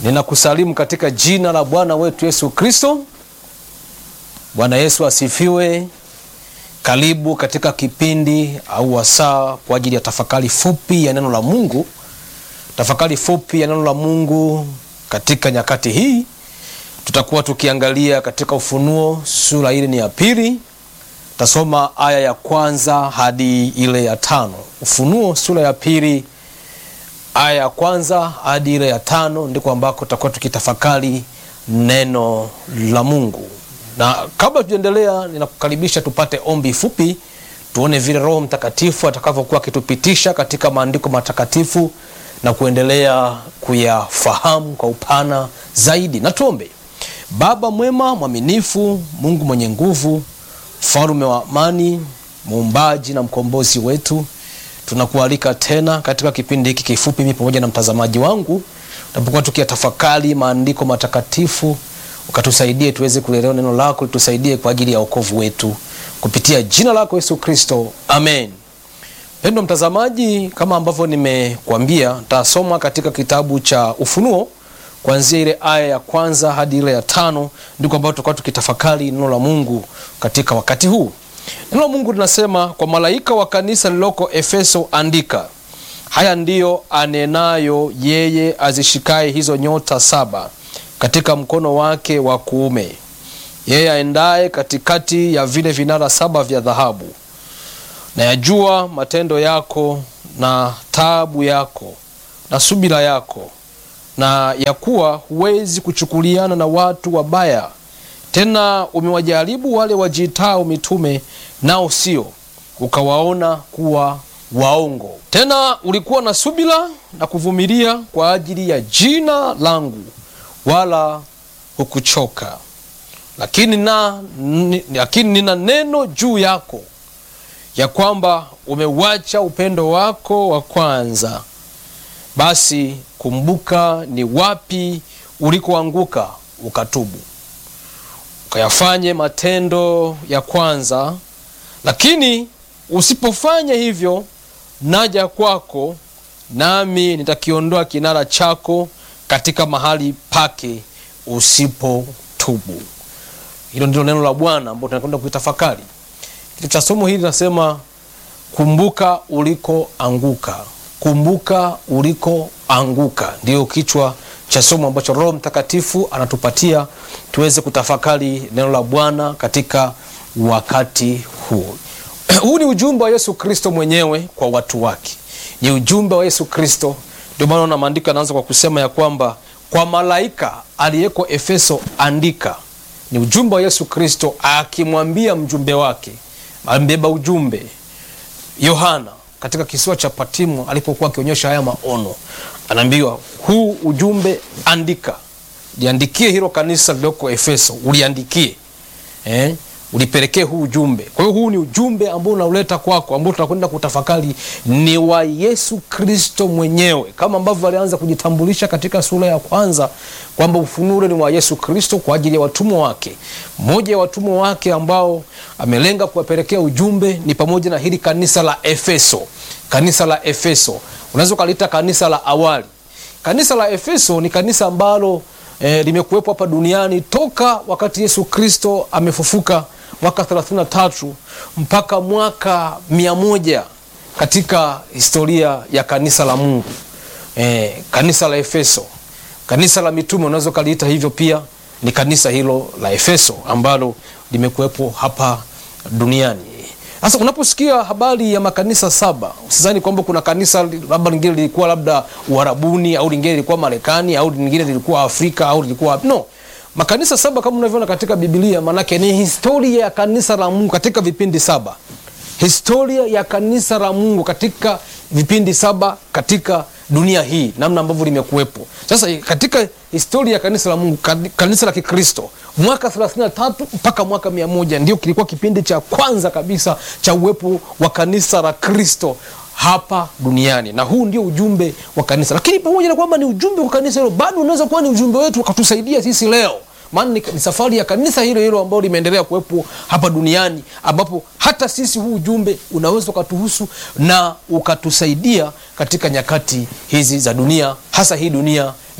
Ninakusalimu katika jina la Bwana wetu Yesu Kristo. Bwana Yesu asifiwe. Karibu katika kipindi au wasaa kwa ajili ya tafakari fupi ya neno la Mungu. Tafakari fupi ya neno la Mungu katika nyakati hii tutakuwa tukiangalia katika Ufunuo sura ile ni ya pili, tasoma aya ya kwanza hadi ile ya tano. Ufunuo sura ya pili aya ya kwanza hadi ile ya tano ndiko ambako tutakuwa tukitafakari neno la Mungu. Na kabla tujaendelea, ninakukaribisha tupate ombi fupi, tuone vile Roho Mtakatifu atakavyokuwa akitupitisha katika maandiko matakatifu na kuendelea kuyafahamu kwa upana zaidi. Na tuombe. Baba mwema, mwaminifu, Mungu mwenye nguvu, mfalume wa amani, muumbaji na mkombozi wetu tunakualika tena katika kipindi hiki kifupi, mimi pamoja na mtazamaji wangu, tunapokuwa tukiyatafakari maandiko matakatifu, ukatusaidie tuweze kuelewa neno lako, litusaidie kwa ajili ya wokovu wetu kupitia jina lako Yesu Kristo, amen. Mpendwa mtazamaji, kama ambavyo nimekuambia, tasoma katika kitabu cha Ufunuo kuanzia ile aya ya kwanza hadi ile ya tano, ndiko ambapo tutakuwa tukitafakari neno la Mungu katika wakati huu. Neno la Mungu linasema, kwa malaika wa kanisa lililoko Efeso andika, haya ndiyo anenayo yeye azishikaye hizo nyota saba katika mkono wake wa kuume, yeye aendaye katikati ya vile vinara saba vya dhahabu. Na yajua matendo yako na taabu yako na subira yako, na ya kuwa huwezi kuchukuliana na watu wabaya tena umewajaribu wale wajiitao mitume, nao sio, ukawaona kuwa waongo. Tena ulikuwa na subira na kuvumilia kwa ajili ya jina langu, wala hukuchoka. Lakini na ni, lakini nina neno juu yako, ya kwamba umeuacha upendo wako wa kwanza. Basi kumbuka ni wapi ulikoanguka, ukatubu ukayafanye matendo ya kwanza. Lakini usipofanya hivyo, naja kwako, nami nitakiondoa kinara chako katika mahali pake, usipotubu. Hilo ndilo neno la Bwana ambalo tunakwenda kuitafakari. Kichwa cha somo hili nasema, kumbuka ulikoanguka. Kumbuka ulikoanguka, ndiyo kichwa cha somo ambacho Roho Mtakatifu anatupatia tuweze kutafakari neno la Bwana katika wakati huu. Huu ni ujumbe wa Yesu Kristo mwenyewe kwa watu wake, ni ujumbe wa Yesu Kristo. Ndio maana na maandiko yanaanza kwa kusema ya kwamba kwa malaika aliyeko Efeso andika. Ni ujumbe wa Yesu Kristo akimwambia mjumbe wake, ambeba ujumbe Yohana katika kisiwa cha Patimo alipokuwa akionyesha haya maono, anaambiwa huu ujumbe andika, liandikie hilo kanisa lilioko Efeso, uliandikie eh, ulipelekee huu ujumbe. Kwa hiyo huu ni ujumbe ambao unauleta kwako, ambao tunakwenda kutafakari, ni wa Yesu Kristo mwenyewe, kama ambavyo alianza kujitambulisha katika sura ya kwanza kwamba ufunuo ni wa Yesu Kristo kwa ajili ya watumwa wake. Mmoja ya watumwa wake ambao amelenga kuwapelekea ujumbe ni pamoja na hili kanisa la Efeso. Kanisa la Efeso unaweza ukaliita kanisa la awali. Kanisa la Efeso ni kanisa ambalo eh, limekuwepo hapa duniani toka wakati Yesu Kristo amefufuka mwaka 33 mpaka mwaka mia moja katika historia ya kanisa la Mungu. Eh, kanisa la Efeso, kanisa la mitume unaweza ukaliita hivyo pia, ni kanisa hilo la Efeso ambalo limekuwepo hapa duniani. Sasa unaposikia habari ya makanisa saba, usizani kwamba kuna kanisa labda lingine lilikuwa labda Uarabuni au lingine lilikuwa Marekani au lingine lilikuwa Afrika au lilikuwa no. Makanisa saba kama unavyoona katika Biblia, manake ni historia ya kanisa la Mungu katika vipindi saba, historia ya kanisa la Mungu katika vipindi saba katika dunia hii, namna ambavyo limekuwepo. Sasa katika historia ya kanisa la Mungu, kanisa la Kikristo, mwaka 33 mpaka mwaka 100 ndio kilikuwa kipindi cha kwanza kabisa cha uwepo wa kanisa la Kristo hapa duniani, na huu ndio ujumbe wa kanisa. Lakini pamoja na kwamba ni ujumbe wa kanisa hilo, bado unaweza kuwa ni ujumbe wetu ukatusaidia sisi leo maana ni, ni safari ya kanisa hilo hilo ambalo limeendelea kuwepo hapa duniani, ambapo hata sisi huu ujumbe unaweza ukatuhusu na ukatusaidia katika nyakati hizi za dunia, hasa hii dunia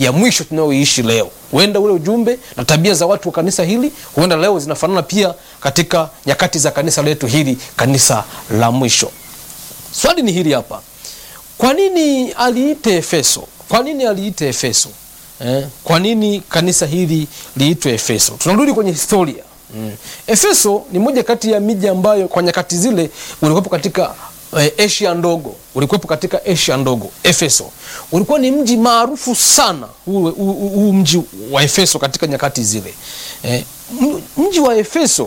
ya mwisho tunayoishi leo. Huenda ule ujumbe na tabia za watu wa kanisa hili huenda leo zinafanana pia katika nyakati za kanisa letu hili, kanisa la mwisho. Swali ni hili hapa, kwa nini aliite Efeso? Kwa nini aliite Efeso? Eh, kwa nini kanisa hili liitwe Efeso? Tunarudi kwenye historia. Mm. Efeso ni moja kati ya miji ambayo kwa nyakati zile ulikuwepo katika eh, Asia ndogo, ulikuwepo katika Asia ndogo. Efeso ulikuwa ni mji maarufu sana, huu huu- huu mji wa Efeso katika nyakati zile. Eh, m- mji wa Efeso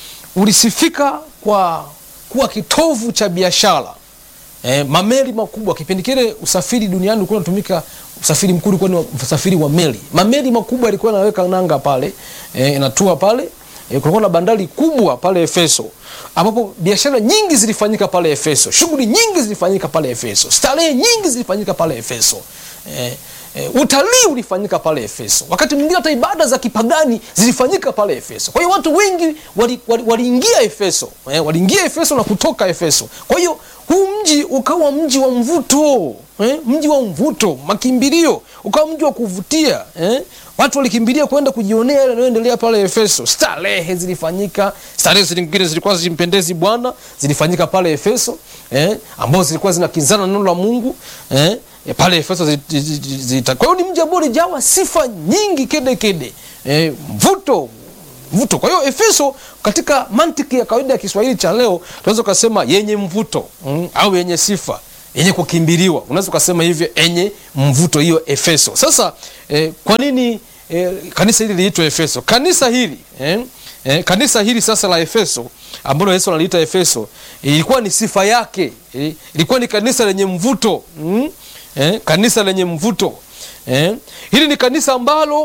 ulisifika kwa kuwa kitovu cha biashara eh, mameli makubwa. Kipindi kile usafiri duniani ulikuwa unatumika, usafiri mkuu ulikuwa ni usafiri wa meli. Mameli makubwa yalikuwa yanaweka nanga pale, eh, inatua pale. Eh, kulikuwa na bandari kubwa pale Efeso ambapo biashara nyingi zilifanyika pale Efeso, shughuli nyingi zilifanyika pale Efeso, starehe nyingi zilifanyika pale Efeso. Eh, eh, utalii ulifanyika pale Efeso. Wakati mwingine hata ibada za kipagani zilifanyika pale Efeso. Kwa hiyo watu wengi waliingia wali, wali Efeso eh, waliingia Efeso na kutoka Efeso. Kwa hiyo huu mji ukawa mji wa mvuto eh, mji wa mvuto, makimbilio, ukawa mji wa kuvutia eh. Watu walikimbilia kwenda kujionea yale yanayoendelea pale Efeso. Starehe zilifanyika, starehe zingine zilikuwa zimpendezi Bwana, zilifanyika pale Efeso eh, ambazo zilikuwa zinakinzana na neno la Mungu eh, eh, pale Efeso zi- zi- zi- zita. Kwa hiyo ni mji ambao ulijawa sifa nyingi kede kede, eh, mvuto mvuto. Kwa hiyo Efeso katika mantiki ya kawaida ya Kiswahili cha leo tunaweza ukasema yenye mvuto mm, au yenye sifa yenye kukimbiliwa, unaweza ukasema hivyo, yenye mvuto, hiyo Efeso. Sasa eh, kwa nini eh, kanisa hili liitwa Efeso? Kanisa hili eh, eh, kanisa hili sasa la Efeso ambalo Yesu analiita Efeso ilikuwa ni sifa yake eh, ilikuwa ni kanisa lenye mvuto mm, eh, kanisa lenye mvuto eh, hili ni kanisa ambalo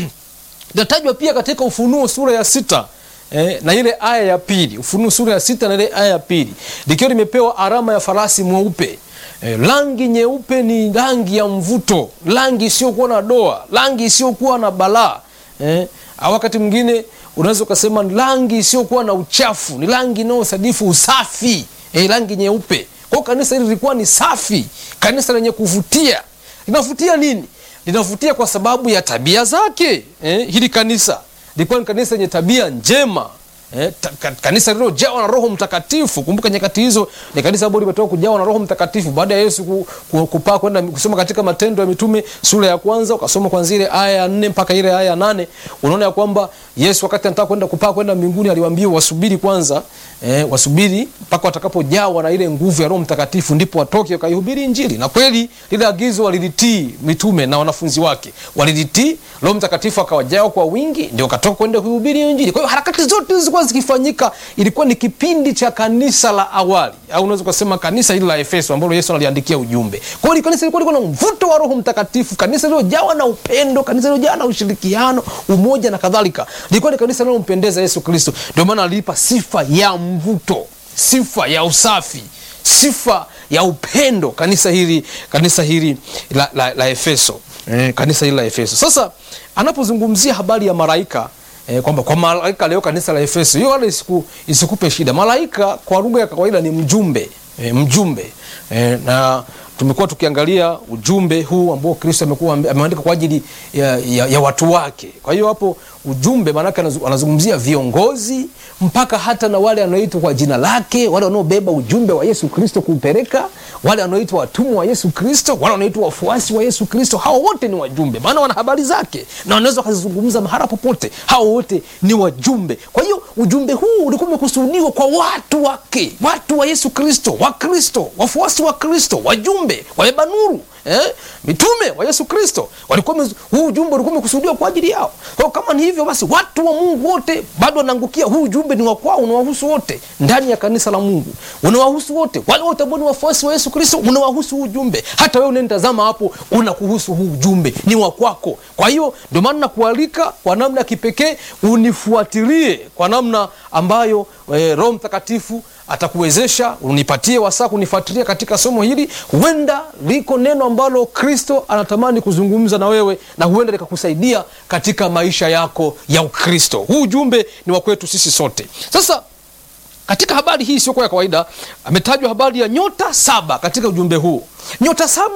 linatajwa pia katika Ufunuo sura ya sita eh, na ile aya ya pili. Ufunuo sura ya sita na ile aya ya pili likiwa limepewa alama ya farasi mweupe. Eh, rangi nyeupe ni rangi ya mvuto, rangi isiyokuwa na doa, rangi isiyokuwa na balaa eh, au wakati mwingine unaweza ukasema ni rangi isiyokuwa na uchafu, ni rangi inayosadifu usafi eh, rangi nyeupe. Kwa hiyo kanisa hili lilikuwa ni safi, kanisa lenye kuvutia. Linavutia nini? linavutia kwa sababu ya tabia zake eh, hili kanisa lilikuwa ni kanisa lenye tabia njema eh, ta, ka- kanisa lililojawa na roho mtakatifu kumbuka nyakati hizo ni kanisa ambalo limetoka kujawa na roho mtakatifu baada ya yesu ku, ku, kupaa kwenda kusoma katika matendo ya mitume sura ya kwanza ukasoma kwanzia ile aya ya nne mpaka ile aya ya nane unaona ya kwamba yesu wakati anataka kwenda kupaa kwenda mbinguni aliwaambia wasubiri kwanza eh, wasubiri mpaka watakapojawa na ile nguvu ya roho mtakatifu ndipo watoke wakaihubiri injili na kweli lile agizo walilitii mitume na wanafunzi wake walilitii roho mtakatifu akawajao kwa wingi ndio wakatoka kwenda kuihubiri hiyo injili kwa hiyo harakati zote zilikuwa zikifanyika ilikuwa ni kipindi cha kanisa la awali au unaweza ukasema kanisa hili la efeso ambalo yesu analiandikia ujumbe kwa hiyo kanisa lilikuwa liko na mvuto wa roho mtakatifu kanisa liliojawa na upendo kanisa liliojawa na ushirikiano umoja na kadhalika lilikuwa ni kanisa linalompendeza yesu kristo ndio maana alilipa sifa ya mvuto sifa ya usafi sifa ya upendo kanisa hili kanisa hili la, la, la efeso eh, kanisa hili la efeso sasa anapozungumzia habari ya malaika eh, kwamba kwa malaika leo kanisa la efeso hiyo wala isiku, isikupe shida malaika kwa lugha ya kawaida ni mjumbe eh, mjumbe eh, na tumekuwa tukiangalia ujumbe huu ambao kristo amekuwa ameandika kwa ajili ya, ya, ya watu wake kwa hiyo hapo ujumbe maanake anazu- anazungumzia viongozi mpaka hata na wale wanaoitwa kwa jina lake wale wanaobeba ujumbe wa yesu kristo kuupeleka wale wanaoitwa watumwa wa yesu kristo wale wanaoitwa wafuasi wa yesu kristo hao wote ni wajumbe maana wana habari zake na wanaweza wakazizungumza mahala popote hao wote ni wajumbe kwa hiyo ujumbe huu ulikuwa umekusudiwa kwa watu wake watu wa yesu kristo wakristo wafuasi wa kristo wajumbe wabeba nuru eh? mitume wa yesu kristo walikuwa wamez- huu ujumbe ulikuwa umekusudiwa kwa ajili yao kwa hiyo kama ni hivyo basi watu wa mungu wote bado wanaangukia huu ujumbe ni wakwao unawahusu wote ndani ya kanisa la mungu unawahusu wote wale wote ambao ni wafuasi wa yesu kristo unawahusu huu ujumbe hata wewe unanitazama hapo unakuhusu huu ujumbe ni wakwako kwa hiyo ndio maana nakualika kwa namna ya kipekee unifuatilie kwa namna ambayo eh, roho mtakatifu atakuwezesha unipatie wasaa kunifuatilia katika somo hili huenda liko neno ambalo kristo anatamani kuzungumza na wewe na huenda likakusaidia katika maisha yako ya ukristo huu ujumbe ni wa kwetu sisi sote sasa katika habari hii isiyokuwa ya kawaida ametajwa habari ya nyota saba katika ujumbe huu nyota saba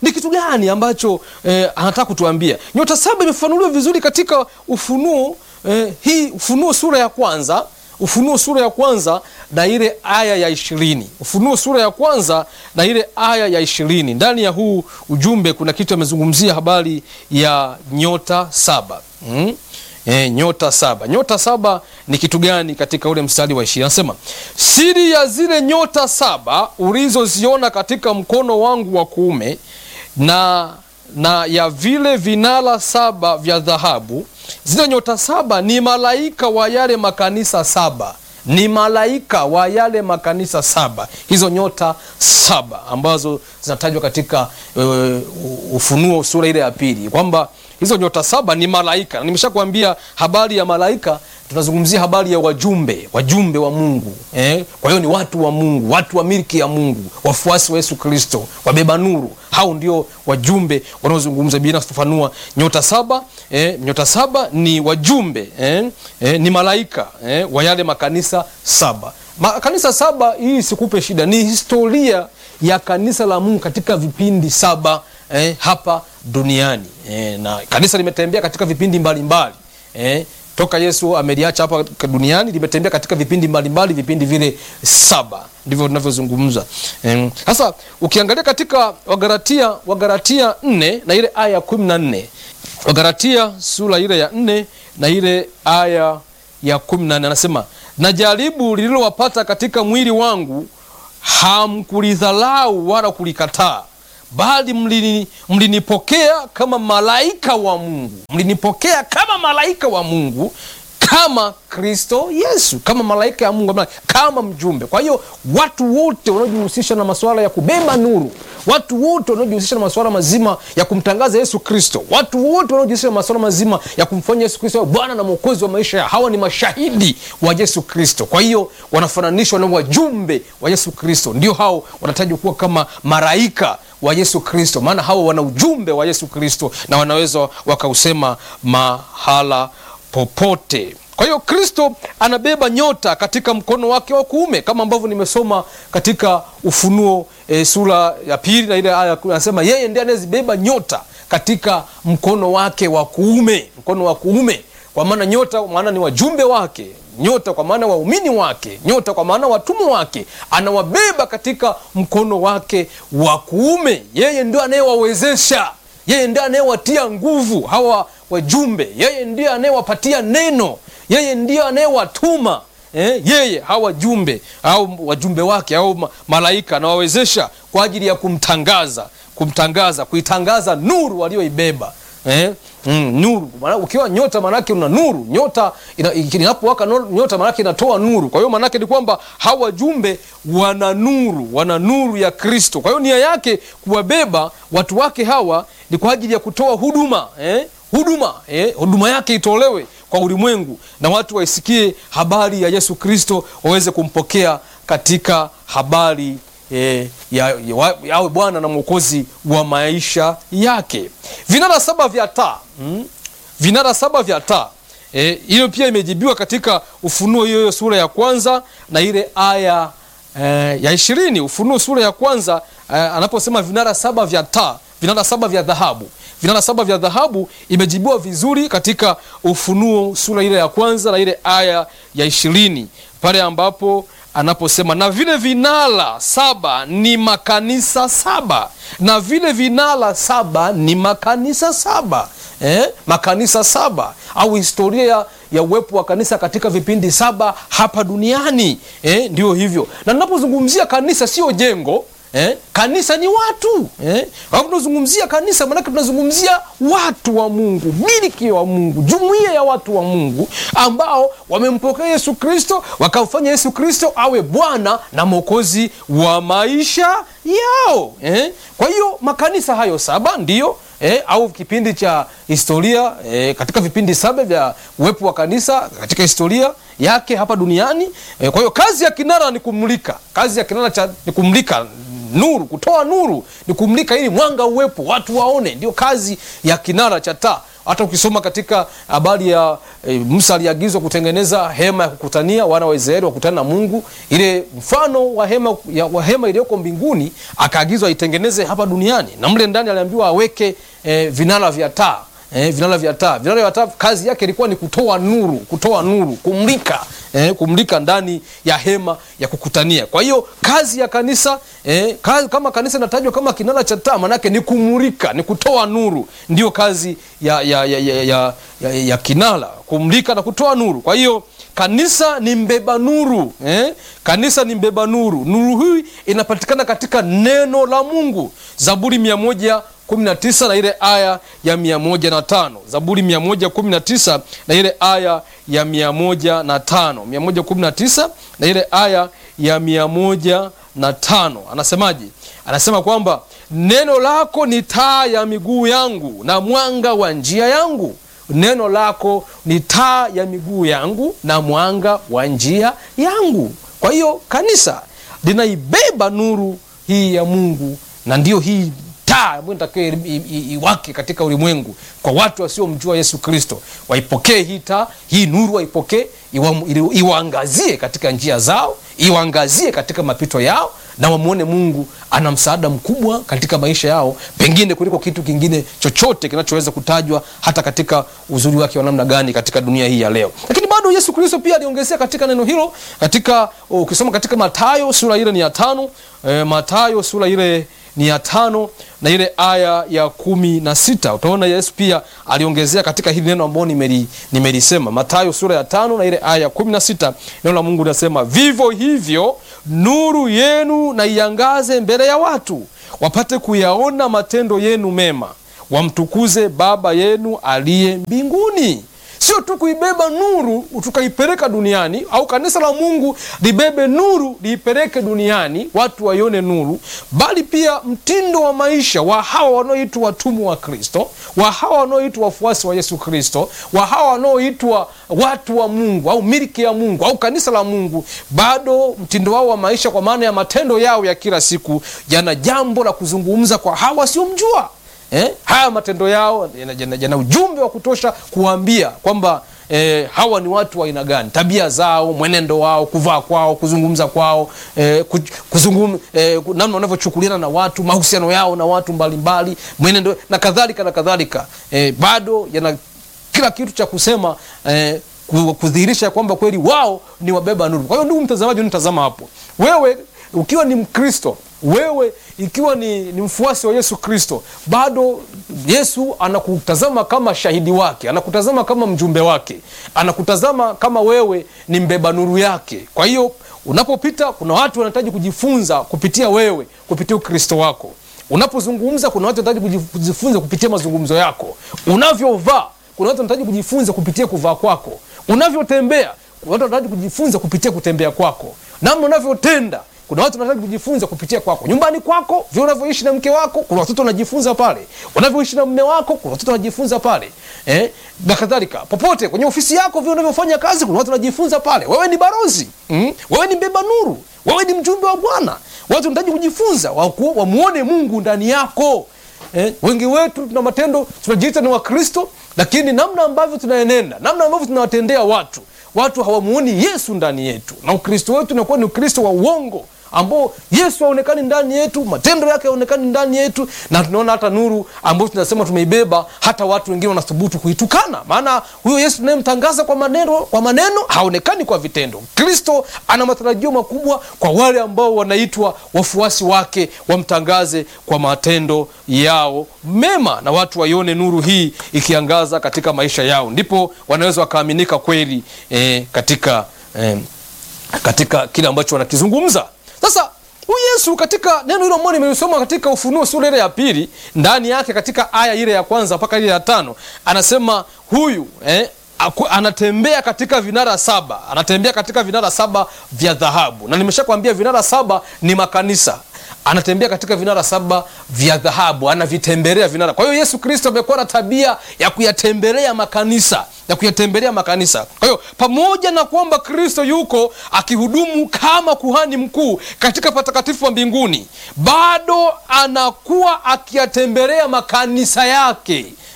ni kitu gani ambacho eh, anataka kutuambia? Nyota saba imefafanuliwa vizuri katika Ufunuo eh, hii Ufunuo sura ya kwanza Ufunuo sura ya kwanza na ile aya ya ishirini. Ufunuo sura ya kwanza na ile aya ya ishirini. Ndani ya huu ujumbe kuna kitu amezungumzia habari ya nyota saba mm? E, nyota saba. Nyota saba ni kitu gani? Katika ule mstari wa ishirini anasema siri ya zile nyota saba ulizoziona katika mkono wangu wa kuume na, na ya vile vinara saba vya dhahabu. Zile nyota saba ni malaika wa yale makanisa saba ni malaika wa yale makanisa saba, hizo nyota saba ambazo zinatajwa katika uh, Ufunuo sura ile ya pili, kwamba hizo nyota saba ni malaika. Nimeshakwambia habari ya malaika, tunazungumzia habari ya wajumbe, wajumbe wa Mungu eh? Kwa hiyo ni watu wa Mungu, watu wa milki ya Mungu, wafuasi wa Yesu Kristo, wabeba nuru. Hao ndio wajumbe wanaozungumza. Biblia inafafanua nyota saba eh? Nyota saba ni wajumbe eh? Eh, ni malaika eh? wa yale makanisa saba. Makanisa saba, hii sikupe shida, ni historia ya kanisa la Mungu katika vipindi saba eh, hapa duniani eh, na kanisa limetembea katika vipindi mbalimbali mbali. eh, toka Yesu ameliacha hapa duniani limetembea katika vipindi mbalimbali, vipindi vile saba ndivyo tunavyozungumza sasa. Eh, ukiangalia katika Wagalatia Wagalatia nne na ile aya ya kumi na nne Wagalatia sura ile ya nne na ile aya ya kumi na nne anasema na jaribu lililowapata katika mwili wangu hamkulidhalau wala kulikataa bali mlini, mlinipokea kama malaika wa Mungu, mlinipokea kama malaika wa Mungu, kama Kristo Yesu, kama malaika ya Mungu, kama mjumbe. Kwa hiyo watu wote wanaojihusisha na masuala ya kubeba nuru, watu wote wanaojihusisha na masuala mazima ya kumtangaza Yesu Kristo, watu wote wanaojihusisha na masuala mazima ya kumfanya Yesu Kristo Bwana na Mwokozi wa maisha ya hawa ni mashahidi wa Yesu Kristo. Kwa hiyo wanafananishwa na wajumbe wa Yesu Kristo, ndio hao wanatajwa kuwa kama malaika wa Yesu Kristo, maana hawa wana ujumbe wa Yesu Kristo na wanaweza wakausema mahala popote. Kwa hiyo Kristo anabeba nyota katika mkono wake wa kuume kama ambavyo nimesoma katika Ufunuo e, sura ya pili na ile aya anasema yeye ndiye anayezibeba nyota katika mkono wake wa kuume, mkono wa kuume kwa maana nyota, maana ni wajumbe wake nyota kwa maana waumini wake, nyota kwa maana watumwa wake, anawabeba katika mkono wake wa kuume. Yeye ndio anayewawezesha, yeye ndio anayewatia nguvu hawa wajumbe, yeye ndio anayewapatia neno, yeye ndio anayewatuma eh, yeye hawa wajumbe au wajumbe wake au malaika anawawezesha kwa ajili ya kumtangaza, kumtangaza, kuitangaza nuru walioibeba. Eh, mm, nuru ukiwa nyota manake una nuru. Nyota inapowaka ina nyota manake inatoa nuru. Kwa hiyo manake ni kwamba hawa wajumbe wana nuru, wana nuru ya Kristo. Kwa hiyo nia yake kuwabeba watu wake hawa ni kwa ajili ya kutoa huduma eh, huduma eh, huduma yake itolewe kwa ulimwengu na watu waisikie habari ya Yesu Kristo, waweze kumpokea katika habari E, ya, ya, yawe Bwana na Mwokozi wa maisha yake. Vinara saba vya taa hmm? Vinara saba vya taa hiyo e, pia imejibiwa katika Ufunuo hiyo hiyo sura ya kwanza na ile aya e, ya ishirini. Ufunuo sura ya kwanza e, anaposema vinara saba vya taa, vinara saba vya dhahabu, vinara saba vya dhahabu imejibiwa vizuri katika Ufunuo sura ile ya kwanza na ile aya ya ishirini pale ambapo anaposema na vile vinara saba ni makanisa saba, na vile vinara saba ni makanisa saba eh? makanisa saba au historia ya, ya uwepo wa kanisa katika vipindi saba hapa duniani eh? Ndio hivyo, na ninapozungumzia kanisa sio jengo Eh, kanisa ni watu eh. Tunazungumzia kanisa maanake tunazungumzia watu wa Mungu, miliki wa Mungu, jumuiya ya watu wa Mungu ambao wamempokea Yesu Kristo, wakamfanya Yesu Kristo awe Bwana na Mwokozi wa maisha yao eh. Kwa hiyo makanisa hayo saba ndiyo eh, au kipindi cha historia eh, katika vipindi saba vya uwepo wa kanisa katika historia yake hapa duniani eh, kwa hiyo kazi ya kinara ni kumulika, kazi ya kinara cha, ni kumulika nuru kutoa nuru ni kumlika ili mwanga uwepo, watu waone. Ndio kazi ya kinara cha taa. hata ukisoma katika habari ya e, Musa aliagizwa kutengeneza hema ya kukutania, wana wa Israeli wakutana na Mungu. Ile mfano wa hema, ya, wa hema iliyoko mbinguni akaagizwa aitengeneze hapa duniani, na mle ndani aliambiwa aweke e, vinara vya taa Eh, vinara vya taa. Vinara vya taa kazi yake ilikuwa ni kutoa nuru, kutoa nuru, kumlika eh, kumlika ndani ya hema ya kukutania. Kwa hiyo kazi ya kanisa eh, kazi, kama kanisa inatajwa kama kinara cha taa, manake ni kumulika, ni kutoa nuru, ndio kazi ya, ya, ya, ya, ya, ya, ya kinara, kumlika na kutoa nuru. Kwa hiyo kanisa ni mbeba nuru eh? Kanisa ni mbeba nuru. Nuru hii inapatikana katika neno la Mungu. Zaburi mia moja 19 na ile aya ya 105. Zaburi 119 na ile aya ya 105. 119 na ile aya ya 105. Anasemaje? Anasema kwamba neno lako ni taa ya miguu yangu na mwanga wa njia yangu. Neno lako ni taa ya miguu yangu na mwanga wa njia yangu. Kwa hiyo kanisa linaibeba nuru hii ya Mungu na ndiyo hii taa ambayo inatakiwa iwake katika ulimwengu kwa watu wasiomjua Yesu Kristo. Waipokee hii taa, hii nuru waipokee, iwaangazie katika njia zao, iwaangazie katika mapito yao, na wamwone Mungu ana msaada mkubwa katika maisha yao, pengine kuliko kitu kingine chochote kinachoweza kutajwa, hata katika uzuri wake wa namna gani katika dunia hii ya leo. Lakini bado Yesu Kristo pia aliongezea katika neno hilo, katika ukisoma katika Mathayo sura ile ni ya tano, eh, Mathayo sura ile ni ya tano na ile aya ya kumi na sita utaona Yesu pia aliongezea katika hili neno ambao nimelisema. Mathayo sura ya tano na ile aya ya kumi na sita neno la Mungu linasema, vivyo hivyo nuru yenu na iangaze mbele ya watu, wapate kuyaona matendo yenu mema, wamtukuze Baba yenu aliye mbinguni. Sio tu kuibeba nuru tukaipeleka duniani, au kanisa la Mungu libebe nuru liipeleke duniani watu waione nuru, bali pia mtindo wa maisha wa hawa wanaoitwa watumwa wa Kristo, wa hawa wanaoitwa wafuasi wa Yesu Kristo, wa hawa wanaoitwa watu wa Mungu au miliki ya Mungu au kanisa la Mungu, bado mtindo wao wa maisha, kwa maana ya matendo yao ya kila siku, yana jambo la kuzungumza kwa hawa wasiomjua. Eh, haya matendo yao yana ujumbe wa kutosha kuwaambia kwamba eh, hawa ni watu wa aina gani, tabia zao, mwenendo wao, kuvaa kwao, kuzungumza kwao, eh, kuzungum, eh, namna wanavyochukuliana na watu, mahusiano yao na watu mbalimbali, mwenendo na kadhalika na kadhalika. Eh, bado yana kila kitu cha kusema eh, kudhihirisha kwamba kweli wao ni wabeba nuru. Kwa hiyo ndugu mtazamaji, unitazama hapo, wewe ukiwa ni Mkristo wewe ikiwa ni, ni mfuasi wa Yesu Kristo, bado Yesu anakutazama kama shahidi wake, anakutazama kama mjumbe wake, anakutazama kama wewe ni mbeba nuru yake. Kwa hiyo unapopita, kuna watu wanahitaji kujifunza kupitia wewe, kupitia Ukristo wako. Unapozungumza, kuna watu wanahitaji kujifunza kupitia mazungumzo yako. Unavyovaa, kuna watu wanahitaji kujifunza kupitia kuvaa kwako. Unavyotembea, kuna watu wanahitaji kujifunza kupitia kutembea kwako. Namna unavyotenda kuna watu wanataka kujifunza kupitia kwako. Nyumbani kwako, vile unavyoishi na mke wako, kuna watoto wanajifunza pale. Unavyoishi na mume wako, kuna watoto wanajifunza pale, eh, na kadhalika. Popote kwenye ofisi yako, vile unavyofanya kazi, kuna watu wanajifunza pale. Wewe ni barozi mm? Wewe ni mbeba nuru, wewe ni mjumbe wa Bwana. Watu wanahitaji kujifunza, wamuone Mungu ndani yako. Eh, wengi wetu tuna matendo, tunajiita ni Wakristo, lakini namna ambavyo tunaenenda, namna ambavyo tunawatendea watu watu hawamuoni Yesu ndani yetu, na Ukristo wetu unakuwa ni Ukristo wa uongo ambao Yesu haonekani ndani yetu, matendo yake haonekani ndani yetu, na tunaona hata nuru ambayo tunasema tumeibeba, hata watu wengine wanathubutu kuitukana. Maana huyo Yesu tunayemtangaza kwa maneno, kwa maneno haonekani kwa vitendo. Kristo ana matarajio makubwa kwa wale ambao wanaitwa wafuasi wake, wamtangaze kwa matendo yao mema, na watu waione nuru hii ikiangaza katika maisha yao, ndipo wanaweza wakaaminika kweli eh, katika eh, katika kile ambacho wanakizungumza. Sasa huyu Yesu katika neno hilo ambalo nimelisoma katika Ufunuo sura ile ya pili, ndani yake katika aya ile ya kwanza mpaka ile ya tano anasema huyu eh, anatembea katika vinara saba, anatembea katika vinara saba vya dhahabu, na nimeshakwambia vinara saba ni makanisa anatembea katika vinara saba vya dhahabu, anavitembelea vinara. Kwa hiyo Yesu Kristo amekuwa na tabia ya kuyatembelea makanisa, ya kuyatembelea makanisa. Kwa hiyo pamoja na kwamba Kristo yuko akihudumu kama kuhani mkuu katika patakatifu wa mbinguni, bado anakuwa akiyatembelea makanisa yake.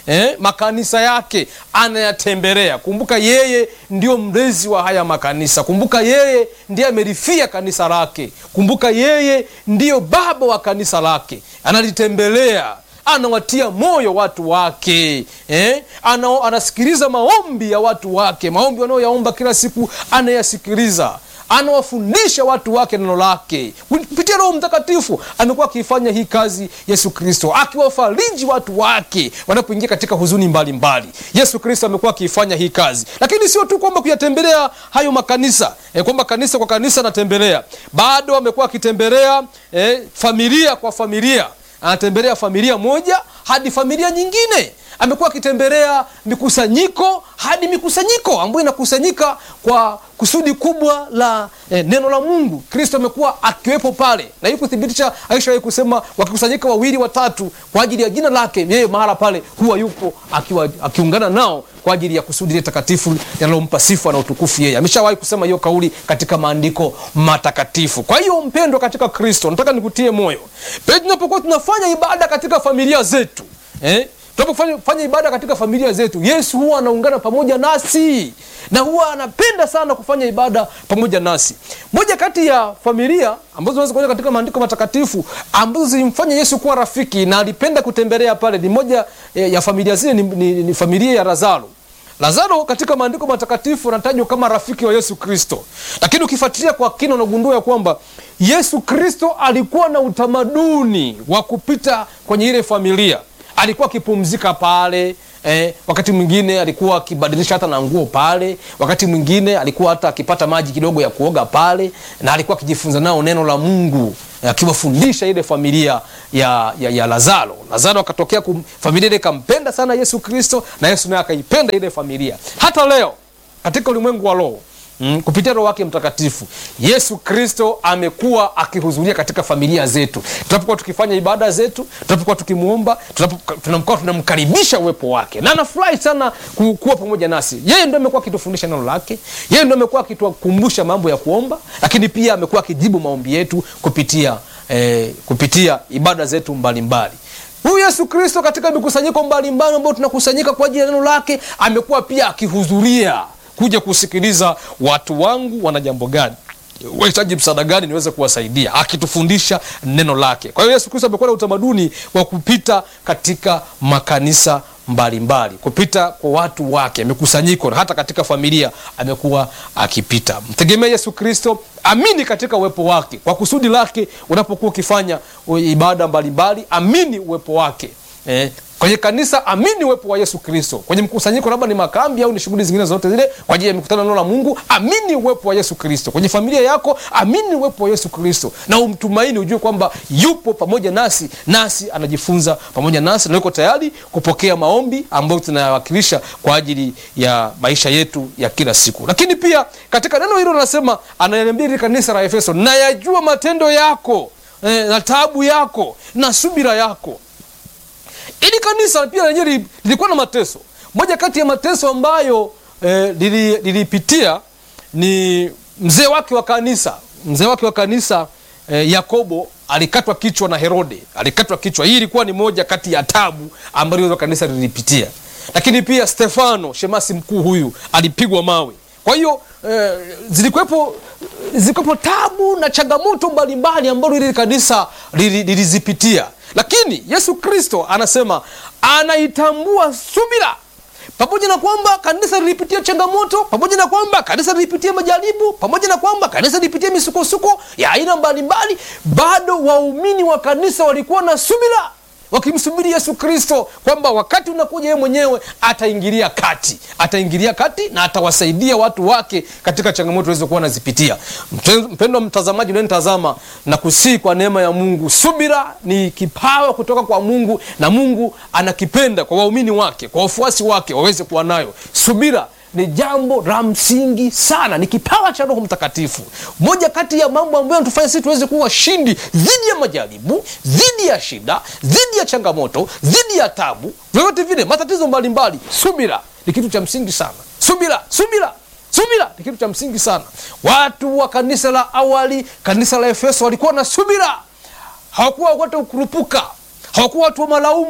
eh, makanisa yake anayatembelea. Kumbuka yeye ndio mlezi wa haya makanisa. Kumbuka yeye ndiye amerithia kanisa lake. Kumbuka yeye ndiyo baba wa kanisa lake, analitembelea anawatia moyo watu wake eh? Ana, anasikiliza maombi ya watu wake, maombi wanayoyaomba kila siku anayasikiliza anawafundisha watu wake neno lake kupitia Roho Mtakatifu. Amekuwa akiifanya hii kazi Yesu Kristo, akiwafariji watu wake wanapoingia katika huzuni mbalimbali mbali. Yesu Kristo amekuwa akiifanya hii kazi, lakini sio tu kwamba kuyatembelea hayo makanisa e, kwamba kanisa kwa kanisa anatembelea, bado amekuwa akitembelea e, familia kwa familia, anatembelea familia moja hadi familia nyingine amekuwa akitembelea mikusanyiko hadi mikusanyiko ambayo inakusanyika kwa kusudi kubwa la eh, neno la Mungu. Kristo amekuwa akiwepo pale, na hii kuthibitisha, aishawahi kusema wakikusanyika wawili watatu kwa ajili ya jina lake, yeye mahala pale huwa yupo akiwa akiungana nao kwa ajili ya kusudi ile takatifu linalompa sifa na utukufu yeye. Ameshawahi kusema hiyo kauli katika maandiko matakatifu. Kwa hiyo mpendwa katika Kristo, nataka nikutie moyo pale tunapokuwa tunafanya ibada katika familia zetu eh? tunapofanya ibada katika familia zetu, Yesu huwa anaungana pamoja nasi na huwa anapenda sana kufanya ibada pamoja nasi. Moja kati ya familia ambazo tunaweza kuona katika maandiko matakatifu ambazo zilimfanya Yesu kuwa rafiki na alipenda kutembelea pale, ni moja ya familia zile ni, ni, ni familia ya Lazaro. Lazaro katika maandiko matakatifu anatajwa kama rafiki wa Yesu Kristo, lakini ukifuatilia kwa kina unagundua ya kwamba Yesu Kristo alikuwa na utamaduni wa kupita kwenye ile familia alikuwa akipumzika pale eh, wakati mwingine alikuwa akibadilisha hata na nguo pale, wakati mwingine alikuwa hata akipata maji kidogo ya kuoga pale, na alikuwa akijifunza nao neno la Mungu akiwafundisha ile familia ya, ya, ya Lazaro. Lazaro akatokea familia ile ikampenda sana Yesu Kristo, na Yesu naye akaipenda ile familia. Hata leo katika ulimwengu wa roho Mm, kupitia Roho wake Mtakatifu Yesu Kristo amekuwa akihudhuria katika familia zetu. Tunapokuwa tukifanya ibada zetu, tunapokuwa tukimwomba, tunapokuwa tunamkaribisha uwepo wake, na anafurahi sana kuwa pamoja nasi. Yeye ndio amekuwa akitufundisha neno lake, yeye ndio amekuwa akitukumbusha mambo ya kuomba, lakini pia amekuwa akijibu maombi yetu kupitia, eh, kupitia ibada zetu mbalimbali. Huyu Yesu Kristo katika mikusanyiko mbalimbali ambayo tunakusanyika kwa ajili ya neno lake, amekuwa pia akihudhuria kuja kusikiliza watu wangu wana jambo gani, wahitaji msaada gani niweze kuwasaidia, akitufundisha neno lake. Kwa hiyo Yesu Kristo amekuwa na utamaduni wa kupita katika makanisa mbalimbali mbali, kupita kwa watu wake, mikusanyiko na hata katika familia amekuwa akipita. Mtegemee Yesu Kristo, amini katika uwepo wake kwa kusudi lake. Unapokuwa ukifanya ibada mbalimbali, amini uwepo wake eh, kwenye kanisa amini uwepo wa Yesu Kristo. Kwenye mkusanyiko, labda ni makambi au ni shughuli zingine zote zile kwa ajili ya mikutano neno la Mungu, amini uwepo wa Yesu Kristo. Kwenye familia yako amini uwepo wa Yesu Kristo na umtumaini, ujue kwamba yupo pamoja nasi, nasi anajifunza pamoja nasi, na yuko tayari kupokea maombi ambayo tunayawakilisha kwa ajili ya maisha yetu ya kila siku. Lakini pia katika neno hilo anasema, ananiambia hili kanisa la Efeso, nayajua matendo yako eh, na taabu yako na subira yako ili kanisa pia lenyewe lilikuwa na mateso. Moja kati ya mateso ambayo eh, lilipitia ni mzee wake wa kanisa, mzee wake wa kanisa eh, Yakobo alikatwa kichwa na Herode, alikatwa kichwa. Hii ilikuwa ni moja kati ya tabu ambayo kanisa lilipitia, lakini pia Stefano shemasi mkuu huyu alipigwa mawe. Kwa hiyo eh, zilikuwepo zilikuwepo tabu na changamoto mbalimbali ambazo hili kanisa lilizipitia lakini Yesu Kristo anasema anaitambua subira, pamoja na kwamba kanisa lilipitia changamoto, pamoja na kwamba kanisa lilipitia majaribu, pamoja na kwamba kanisa lilipitia misukosuko ya aina mbalimbali, bado waumini wa kanisa walikuwa na subira wakimsubiri Yesu Kristo kwamba wakati unakuja yeye mwenyewe ataingilia kati, ataingilia kati na atawasaidia watu wake katika changamoto walizokuwa wanazipitia. Mpendwa mtazamaji unanitazama, na kusii kwa neema ya Mungu, subira ni kipawa kutoka kwa Mungu na Mungu anakipenda kwa waumini wake, kwa wafuasi wake waweze kuwa nayo subira ni jambo la msingi sana, ni kipawa cha Roho Mtakatifu. Moja kati ya mambo ambayo yanatufanya sisi tuweze kuwa washindi dhidi ya majaribu, dhidi ya shida, dhidi ya changamoto, dhidi ya tabu, vyovyote vile, matatizo mbalimbali. Subira ni kitu cha msingi sana. Subira, subira, subira ni kitu cha msingi sana. Watu wa kanisa la awali, kanisa la Efeso, walikuwa na subira, hawakuwa watu kurupuka, hawakuwa watu wa malaumu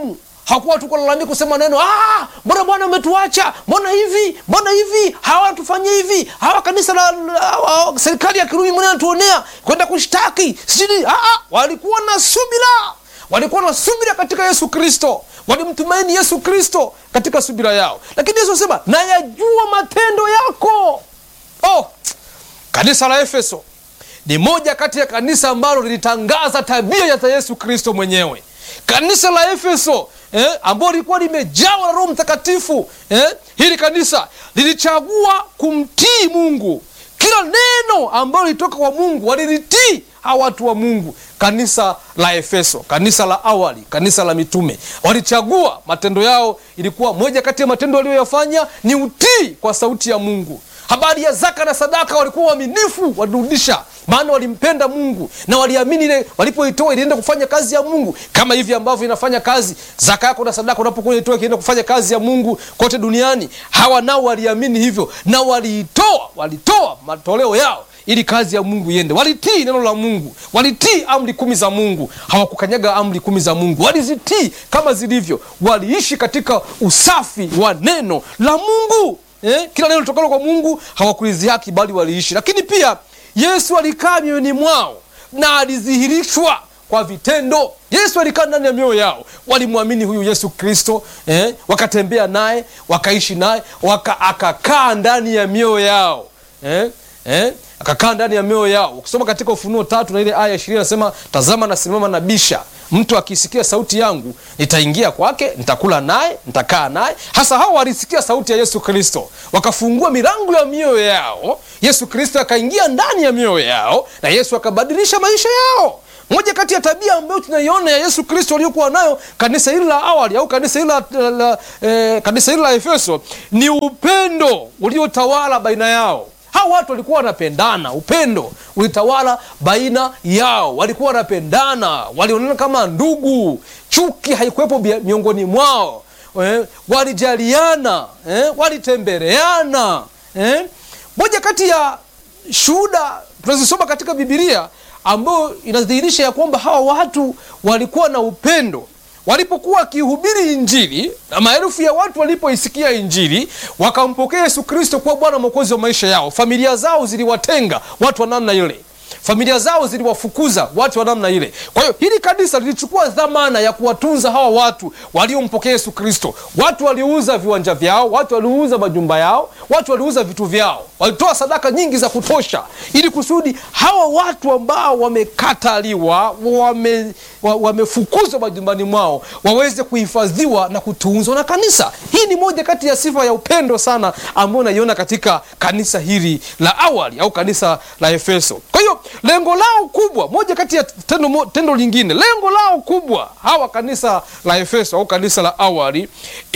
hawakuwa tu kulalamika kusema neno ah, mbona bwana umetuacha mbona hivi mbona hivi hawa tufanyie hivi hawa kanisa la, la serikali ya kirumi mwenyewe anatuonea kwenda kushtaki sijui ah, ah, walikuwa na subira walikuwa na subira katika yesu kristo walimtumaini yesu kristo katika subira yao lakini yesu asema nayajua matendo yako oh, kanisa la efeso ni moja kati ya kanisa ambalo lilitangaza tabia ya yesu kristo mwenyewe kanisa la efeso eh, ambalo lilikuwa limejawa na roho mtakatifu eh, hili kanisa lilichagua kumtii mungu kila neno ambalo lilitoka kwa mungu walilitii hawa watu wa mungu kanisa la efeso kanisa la awali kanisa la mitume walichagua matendo yao ilikuwa moja kati ya matendo waliyoyafanya ni utii kwa sauti ya mungu habari ya zaka na sadaka walikuwa waaminifu walirudisha maana walimpenda mungu na waliamini ile walipoitoa ilienda kufanya kazi ya mungu kama hivi ambavyo inafanya kazi zaka yako na sadaka unapokuwa itoa ikienda kufanya kazi ya mungu kote duniani hawa nao waliamini hivyo na waliitoa walitoa matoleo yao ili kazi ya mungu iende walitii neno la mungu walitii amri kumi za mungu hawakukanyaga amri kumi za mungu walizitii kama zilivyo waliishi katika usafi wa neno la mungu eh? kila neno litokalo kwa mungu hawakulizihaki bali waliishi lakini pia yesu alikaa mioyoni mwao na alidhihirishwa kwa vitendo yesu alikaa ndani ya mioyo yao walimwamini huyu yesu kristo eh? wakatembea naye wakaishi naye waka, akakaa ndani ya mioyo yao eh? Eh? akakaa ndani ya mioyo yao ukisoma katika ufunuo tatu na ile aya ishirini anasema tazama nasimama na bisha mtu akisikia sauti yangu nitaingia kwake nitakula naye nitakaa naye hasa hao walisikia sauti ya yesu kristo wakafungua milango ya mioyo yao yesu kristo akaingia ndani ya mioyo yao na yesu akabadilisha maisha yao moja kati ya tabia ambayo tunaiona ya yesu kristo aliyokuwa nayo kanisa hili la awali au kanisa hili la, la, la, eh, kanisa hili la efeso ni upendo uliotawala baina yao hawa watu walikuwa wanapendana upendo ulitawala baina yao walikuwa wanapendana walionana kama ndugu chuki haikuwepo miongoni mwao eh, walijaliana eh, walitembeleana eh. moja kati ya shuhuda tunazisoma katika bibilia ambayo inadhihirisha ya kwamba hawa watu walikuwa na upendo walipokuwa wakihubiri injili na maelfu ya watu walipoisikia injili wakampokea yesu kristo kuwa bwana mwokozi wa maisha yao familia zao ziliwatenga watu wa namna ile familia zao ziliwafukuza watu wa namna ile kwa hiyo hili kanisa lilichukua dhamana ya kuwatunza hawa watu waliompokea yesu kristo watu waliuza viwanja vyao watu waliuza majumba yao watu waliuza vitu vyao walitoa sadaka nyingi za kutosha ili kusudi hawa watu ambao wamekataliwa wame, wamefukuzwa majumbani mwao waweze kuhifadhiwa na kutunzwa na kanisa hii ni moja kati ya sifa ya upendo sana ambayo naiona katika kanisa hili la awali au kanisa la efeso kwa hiyo lengo lao kubwa moja kati ya tendo, tendo lingine lengo lao kubwa hawa kanisa la efeso au kanisa la awali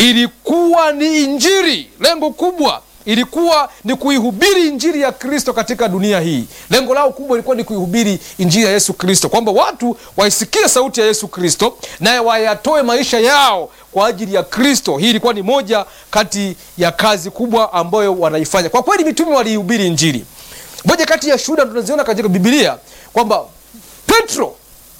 ilikuwa ni injiri lengo kubwa ilikuwa ni kuihubiri injili ya kristo katika dunia hii lengo lao kubwa ilikuwa ni kuihubiri injili ya yesu kristo kwamba watu waisikie sauti ya yesu kristo naye wayatoe maisha yao kwa ajili ya kristo hii ilikuwa ni moja kati ya kazi kubwa ambayo wanaifanya kwa kweli mitume waliihubiri injili moja kati ya shuhuda tunaziona katika bibilia kwamba petro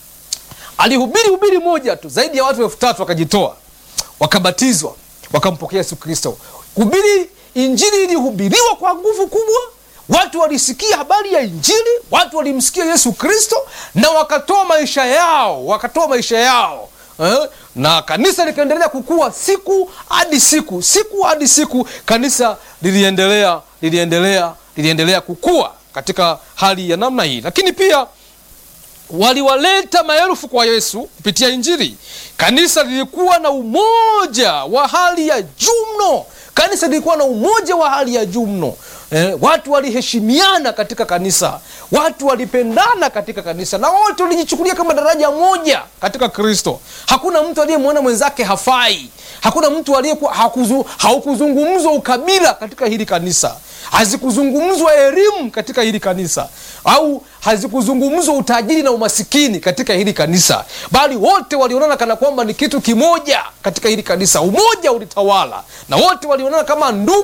alihubiri hubiri moja tu zaidi ya watu elfu tatu wakajitoa wakabatizwa wakampokea yesu kristo hubiri injili ilihubiriwa kwa nguvu kubwa watu walisikia habari ya injili watu walimsikia yesu kristo na wakatoa maisha yao wakatoa maisha yao eh? na kanisa likaendelea kukua siku hadi siku siku hadi siku kanisa liliendelea liliendelea liliendelea kukua katika hali ya namna hii lakini pia waliwaleta maelfu kwa yesu kupitia injili kanisa lilikuwa na umoja wa hali ya juu mno kanisa lilikuwa na umoja wa hali ya juu mno eh, watu waliheshimiana katika kanisa watu walipendana katika kanisa na wote walijichukulia kama daraja moja katika kristo hakuna mtu aliyemwona mwenzake hafai hakuna mtu aliyekuwa haukuzungumzwa ukabila katika hili kanisa hazikuzungumzwa elimu katika hili kanisa au hazikuzungumzwa utajiri na umasikini katika hili kanisa bali wote walionana kana kwamba ni kitu kimoja katika hili kanisa umoja ulitawala na wote walionana kama ndugu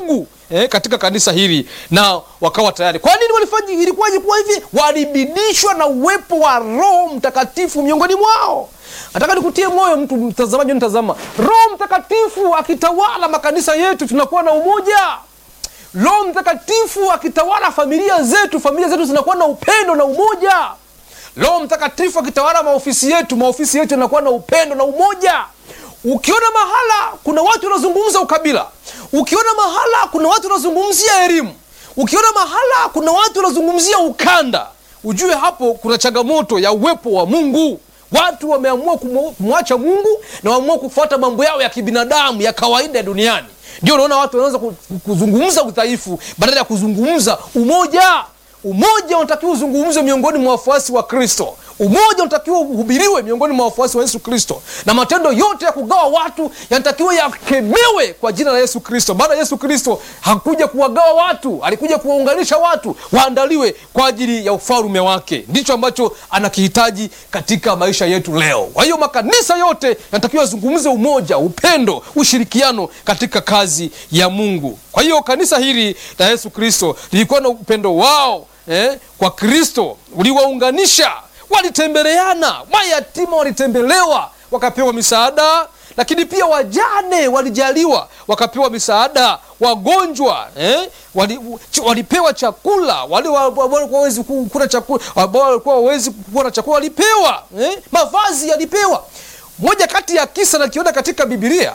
eh, katika kanisa hili na wakawa tayari. Kwa nini walifanya? Ilikuwaje kuwa hivi? Walibidishwa na uwepo wa Roho Mtakatifu miongoni mwao. Nataka nikutie moyo mtu mtazamaji, nitazama Roho Mtakatifu akitawala makanisa yetu, tunakuwa na umoja. Roho Mtakatifu akitawala familia zetu, familia zetu zinakuwa na upendo na umoja. Roho Mtakatifu akitawala maofisi yetu, maofisi yetu yanakuwa na upendo na umoja. Ukiona mahala kuna watu wanazungumza ukabila, ukiona mahala kuna watu wanazungumzia elimu, ukiona mahala kuna watu wanazungumzia ukanda, ujue hapo kuna changamoto ya uwepo wa Mungu. Watu wameamua kumwacha Mungu na wameamua kufuata mambo yao ya kibinadamu ya kawaida ya duniani. Ndio unaona watu wanaanza kuzungumza udhaifu badala ya kuzungumza umoja. Umoja unatakiwa uzungumzwe miongoni mwa wafuasi wa Kristo. Umoja unatakiwa uhubiriwe miongoni mwa wafuasi wa Yesu Kristo, na matendo yote ya kugawa watu yanatakiwa yakemewe kwa jina la Yesu Kristo. Maana Yesu Kristo hakuja kuwagawa watu, alikuja kuwaunganisha watu waandaliwe kwa ajili ya ufalme wake. Ndicho ambacho anakihitaji katika maisha yetu leo. Kwa hiyo makanisa yote yanatakiwa yazungumze umoja, upendo, ushirikiano katika kazi ya Mungu. Kwa hiyo kanisa hili la Yesu Kristo lilikuwa na upendo wao eh, kwa Kristo uliwaunganisha walitembeleana, mayatima walitembelewa wakapewa misaada, lakini pia wajane walijaliwa wakapewa misaada, wagonjwa eh, wali, walipewa chakula, wale walikuwa hawezi kula chakula, walikuwa hawezi kuwa na chakula walipewa eh, mavazi yalipewa. Moja kati ya kisa nakiona katika Biblia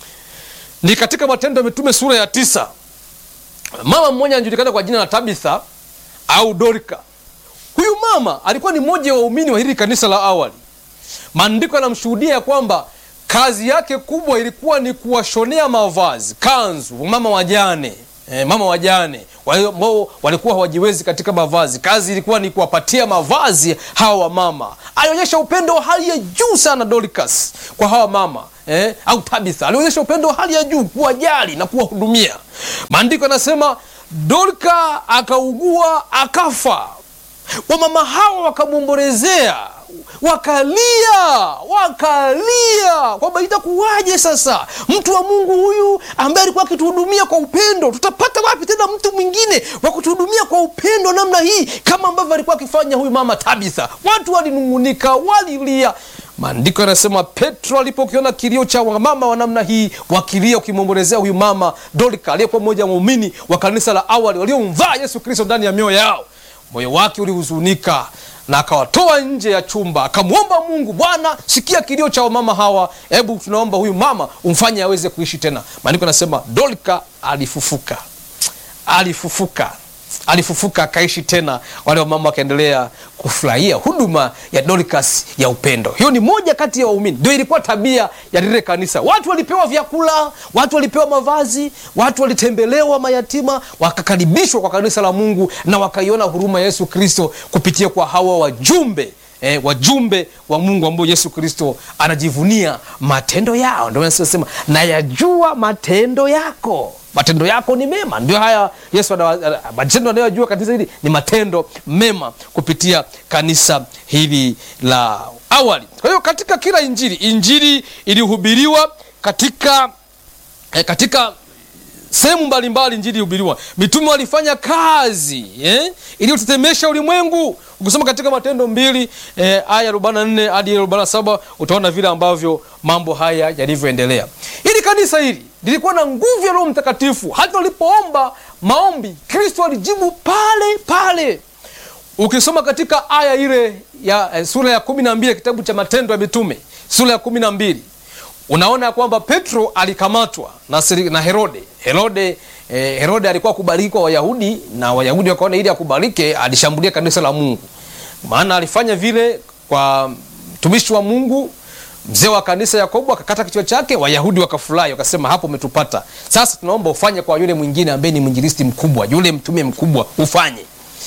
ni katika Matendo ya Mitume sura ya tisa. Mama mmoja anajulikana kwa jina la Tabitha au Dorika. Huyu mama alikuwa ni mmoja wa waumini wa hili kanisa la awali. Maandiko yanamshuhudia ya kwamba kazi yake kubwa ilikuwa ni kuwashonea mavazi, kanzu, mama wajane e, mama wajane ambao walikuwa hawajiwezi katika mavazi. Kazi ilikuwa ni kuwapatia mavazi hawa wamama. Alionyesha upendo wa hali ya juu sana Dorcas kwa hawa mama eh, au Tabitha alionyesha upendo wa hali ya juu kuwajali na kuwahudumia. Maandiko yanasema Dorka akaugua akafa. Wamama hawa wakamwombolezea, wakalia, wakalia kwamba itakuwaje sasa, mtu wa Mungu huyu ambaye alikuwa akituhudumia kwa upendo, tutapata wapi tena mtu mwingine wa kutuhudumia kwa upendo namna hii kama ambavyo alikuwa akifanya huyu mama Tabitha? Watu walinung'unika, walilia. Maandiko yanasema Petro alipokiona kilio cha wamama wa namna hii wakilia, ukimwombolezea huyu mama Dorika aliyekuwa mmoja wa muumini wa kanisa la awali waliomvaa Yesu Kristo ndani ya mioyo yao, moyo wake ulihuzunika na akawatoa nje ya chumba, akamwomba Mungu, Bwana, sikia kilio cha wamama hawa, hebu tunaomba huyu mama umfanye aweze kuishi tena. Maandiko yanasema Dorika alifufuka, alifufuka alifufuka akaishi tena. Wale wamama wakaendelea kufurahia huduma ya Dorcas ya upendo. Hiyo ni moja kati ya waumini, ndio ilikuwa tabia ya lile kanisa. Watu walipewa vyakula, watu walipewa mavazi, watu walitembelewa mayatima, wakakaribishwa kwa kanisa la Mungu na wakaiona huruma ya Yesu Kristo kupitia kwa hawa wajumbe Eh, wajumbe wa Mungu ambao Yesu Kristo anajivunia matendo yao. Ndio anasema nayajua matendo yako, matendo yako ni mema. Ndio haya Yesu matendo anayojua kanisa hili ni matendo mema kupitia kanisa hili la awali. Kwa hiyo katika kila injili, injili ilihubiriwa katika eh, katika sehemu mbalimbali injili ilihubiriwa. Mitume walifanya kazi eh, iliyotetemesha ulimwengu. Ukisoma katika Matendo mbili eh, aya 44 hadi 47 utaona vile ambavyo mambo haya yalivyoendelea. Hili kanisa hili lilikuwa na nguvu ya Roho Mtakatifu. Hata walipoomba maombi, Kristo alijibu pale pale. Ukisoma katika aya ile ya eh, sura ya kumi na mbili ya kitabu cha Matendo ya Mitume sura ya kumi na mbili unaona ya kwamba Petro alikamatwa na, na Herode. Herode eh, Herode alikuwa kubariki kwa Wayahudi na Wayahudi wakaona ili akubalike, alishambulia kanisa la Mungu, maana alifanya vile kwa mtumishi wa Mungu mzee wa kanisa Yakobo akakata kichwa chake. Wayahudi wakafurahi, wakasema hapo umetupata sasa, tunaomba ufanye kwa yule mwingine ambaye ni mwinjilisti mkubwa, yule mtume mkubwa, ufanye.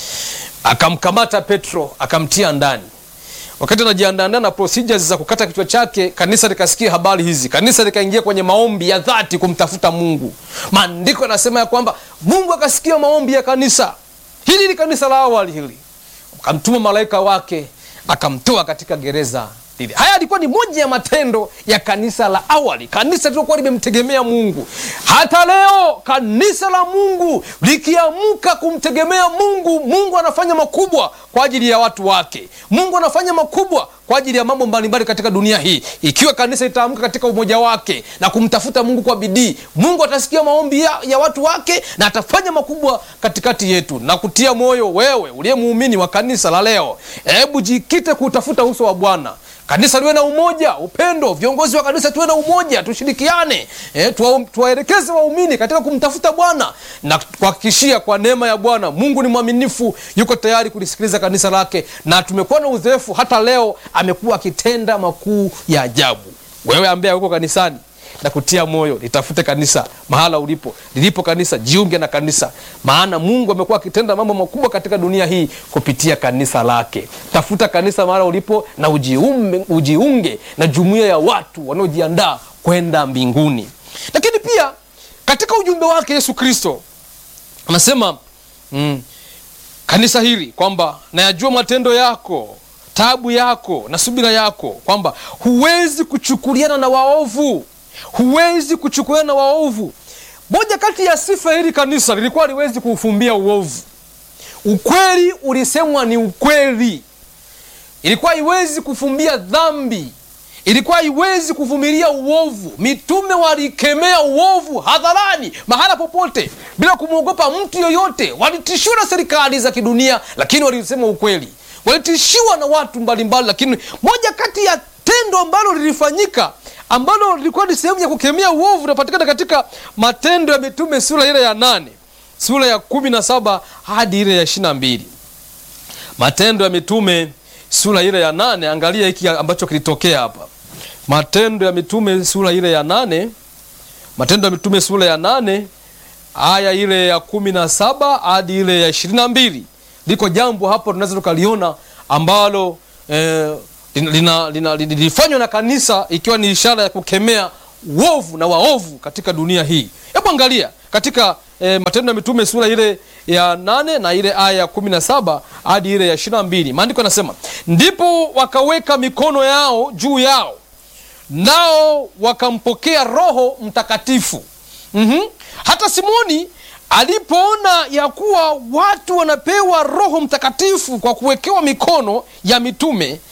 Akamkamata Petro akamtia ndani Wakati anajiandaa na procedures za kukata kichwa chake, kanisa likasikia habari hizi, kanisa likaingia kwenye maombi ya dhati kumtafuta Mungu. Maandiko yanasema ya kwamba Mungu akasikia maombi ya kanisa hili, ni kanisa la awali hili, akamtuma malaika wake akamtoa katika gereza lile. Haya alikuwa ni moja ya matendo ya kanisa la awali, kanisa lililokuwa limemtegemea Mungu. Hata leo kanisa la Mungu likiamka kumtegemea Mungu, Mungu anafanya makubwa kwa ajili ya watu wake. Mungu anafanya makubwa kwa ajili ya mambo mbalimbali katika dunia hii. Ikiwa kanisa litaamka katika umoja wake na kumtafuta Mungu kwa bidii, Mungu atasikia maombi ya, ya watu wake na atafanya makubwa katikati yetu. Na kutia moyo wewe uliye muumini wa kanisa la leo, hebu jikite kutafuta uso wa Bwana. Kanisa liwe na umoja, upendo. Viongozi wa kanisa tuwe na umoja, tushirikiane, eh, tuwa- tuwaelekeze waumini katika kumtafuta Bwana na kuhakikishia kwa neema ya Bwana, Mungu ni mwaminifu, yuko tayari kulisikiliza kanisa lake, na tumekuwa na uzoefu hata leo, amekuwa akitenda makuu ya ajabu. Wewe ambaye uko kanisani na kutia moyo, litafute kanisa mahala ulipo. Lilipo kanisa, jiunge na kanisa, maana Mungu amekuwa akitenda mambo makubwa katika dunia hii kupitia kanisa lake. Tafuta kanisa mahala ulipo na ujiume, ujiunge na jumuiya ya watu wanaojiandaa kwenda mbinguni. Lakini pia katika ujumbe wake Yesu Kristo anasema mm, kanisa hili kwamba nayajua matendo yako taabu yako na subira yako, kwamba huwezi kuchukuliana na waovu, huwezi kuchukuliana na waovu. Moja kati ya sifa hili kanisa lilikuwa liwezi kuufumbia uovu. Ukweli ulisemwa ni ukweli, ilikuwa iwezi kufumbia dhambi, ilikuwa haiwezi kuvumilia uovu. Mitume walikemea uovu hadharani, mahala popote, bila kumwogopa mtu yoyote. Walitishiwa na serikali za kidunia, lakini walisema ukweli. Walitishiwa na watu mbalimbali, lakini moja kati ya tendo ambalo lilifanyika ambalo lilikuwa ni sehemu ya kukemea uovu inapatikana katika Matendo ya Mitume sura ile ya nane sura ya kumi na saba hadi ile ya ishirini na mbili Matendo ya Mitume sura ile ya nane Angalia hiki ambacho kilitokea hapa. Matendo ya Mitume sura ile ya nane Matendo ya Mitume sura ya nane aya ile ya kumi na saba hadi ile ya ishirini na mbili Liko jambo hapo tunaweza tukaliona ambalo eh, lina- lina- lilifanywa na kanisa ikiwa ni ishara ya kukemea uovu na waovu katika dunia hii. Hebu angalia katika eh, Matendo ya Mitume sura ile ya nane na ile aya ya kumi na saba hadi ile ya ishirini na mbili maandiko yanasema, ndipo wakaweka mikono yao juu yao nao wakampokea Roho Mtakatifu. Mhm. Hata Simoni alipoona ya kuwa watu wanapewa Roho Mtakatifu kwa kuwekewa mikono ya mitume,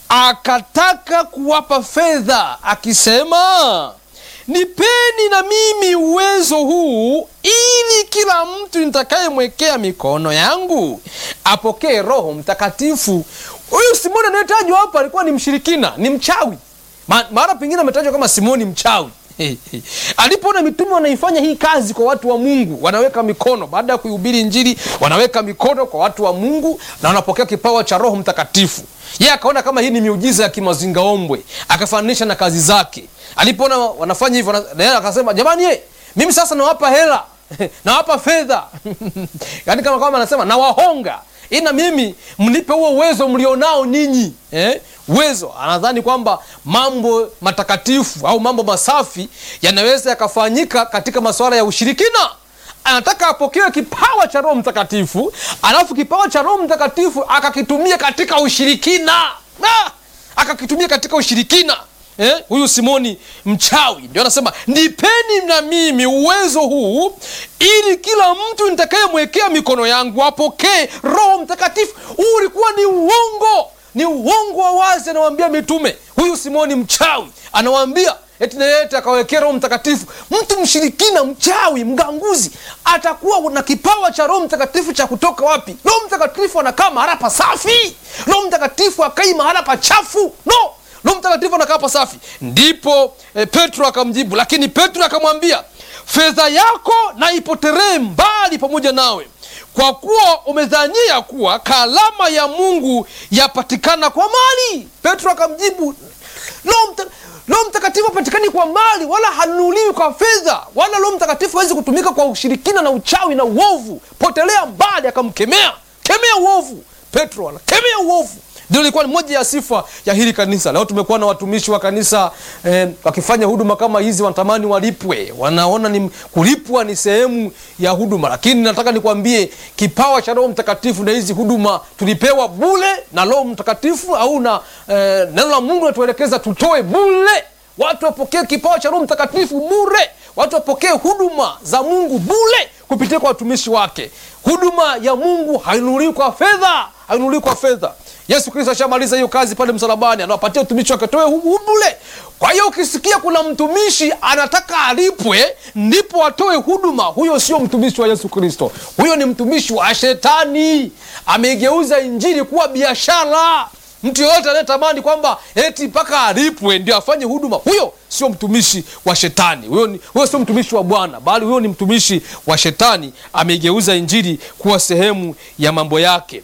akataka kuwapa fedha akisema, nipeni na mimi uwezo huu, ili kila mtu nitakayemwekea mikono yangu apokee Roho Mtakatifu. Huyu Simoni anayetajwa hapa alikuwa ni mshirikina, ni mchawi. Ma- mara pengine ametajwa kama Simoni mchawi. Alipoona mitume wanaifanya hii kazi kwa watu wa Mungu, wanaweka mikono baada ya kuihubiri Injili, wanaweka mikono kwa watu wa Mungu na wanapokea kipawa cha Roho Mtakatifu. Yeye akaona kama hii ni miujiza ya kimazingaombwe, akafananisha na kazi zake. Alipoona wanafanya hivyo, na na yeye akasema, jamani, ye, mimi sasa nawapa hela nawapa fedha yaani kama kama anasema nawahonga ili na mimi mnipe huo uwezo mlionao ninyi eh? uwezo anadhani kwamba mambo matakatifu au mambo masafi yanaweza yakafanyika katika masuala ya ushirikina anataka apokewe kipawa cha roho mtakatifu alafu kipawa cha roho mtakatifu akakitumia katika ushirikina ah! akakitumia katika ushirikina Eh, huyu Simoni mchawi ndio anasema nipeni na mimi uwezo huu, ili kila mtu nitakayemwekea mikono yangu apokee Roho Mtakatifu. Huu ulikuwa ni uongo, ni uongo wa wazi. Anawaambia mitume, huyu Simoni mchawi anawaambia eti na yeye akawekea Roho Mtakatifu. Mtu mshirikina, mchawi, mganguzi atakuwa na kipawa cha Roho Mtakatifu cha kutoka wapi? Roho Mtakatifu anakaa mahala pasafi. Roho Mtakatifu akai mahala pachafu? No, Roho Mtakatifu anakaa pasafi. Ndipo eh, Petro akamjibu, lakini Petro akamwambia, fedha yako na ipoteree mbali pamoja nawe, kwa kuwa umedhania kuwa kalama ya Mungu yapatikana kwa mali. Petro akamjibu, Roho Mta- Roho Mtakatifu hapatikani kwa mali, wala hanunuliwi kwa fedha, wala Roho Mtakatifu hawezi kutumika kwa ushirikina na uchawi na uovu. Potelea mbali. Akamkemea, kemea uovu. Petro anakemea uovu Ndio ilikuwa ni moja ya sifa ya hili kanisa. Leo tumekuwa na watumishi wa kanisa eh, wakifanya huduma kama hizi, wanatamani walipwe, wanaona ni kulipwa ni sehemu ya huduma, lakini nataka nikwambie kipawa cha Roho Mtakatifu na hizi huduma tulipewa bule na Roho Mtakatifu au na eh, neno la Mungu natuelekeza tutoe bule. Watu wapokee kipawa cha Roho Mtakatifu bure, watu wapokee huduma za Mungu bure kupitia kwa watumishi wake. Huduma ya Mungu hainunuliwi kwa fedha, hainunuliwi kwa fedha. Yesu Kristo ashamaliza hiyo kazi pale msalabani, anawapatia utumishi wake toe bure. Kwa hiyo ukisikia kuna mtumishi anataka alipwe ndipo atoe huduma, huyo sio mtumishi wa Yesu Kristo, huyo ni mtumishi wa Shetani. Ameigeuza injili kuwa biashara. Mtu yoyote anayetamani kwamba eti mpaka alipwe ndio afanye huduma, huyo sio mtumishi wa Shetani, huyo, ni, huyo sio mtumishi wa Bwana, bali huyo ni mtumishi wa Shetani. Ameigeuza injili kuwa sehemu ya mambo yake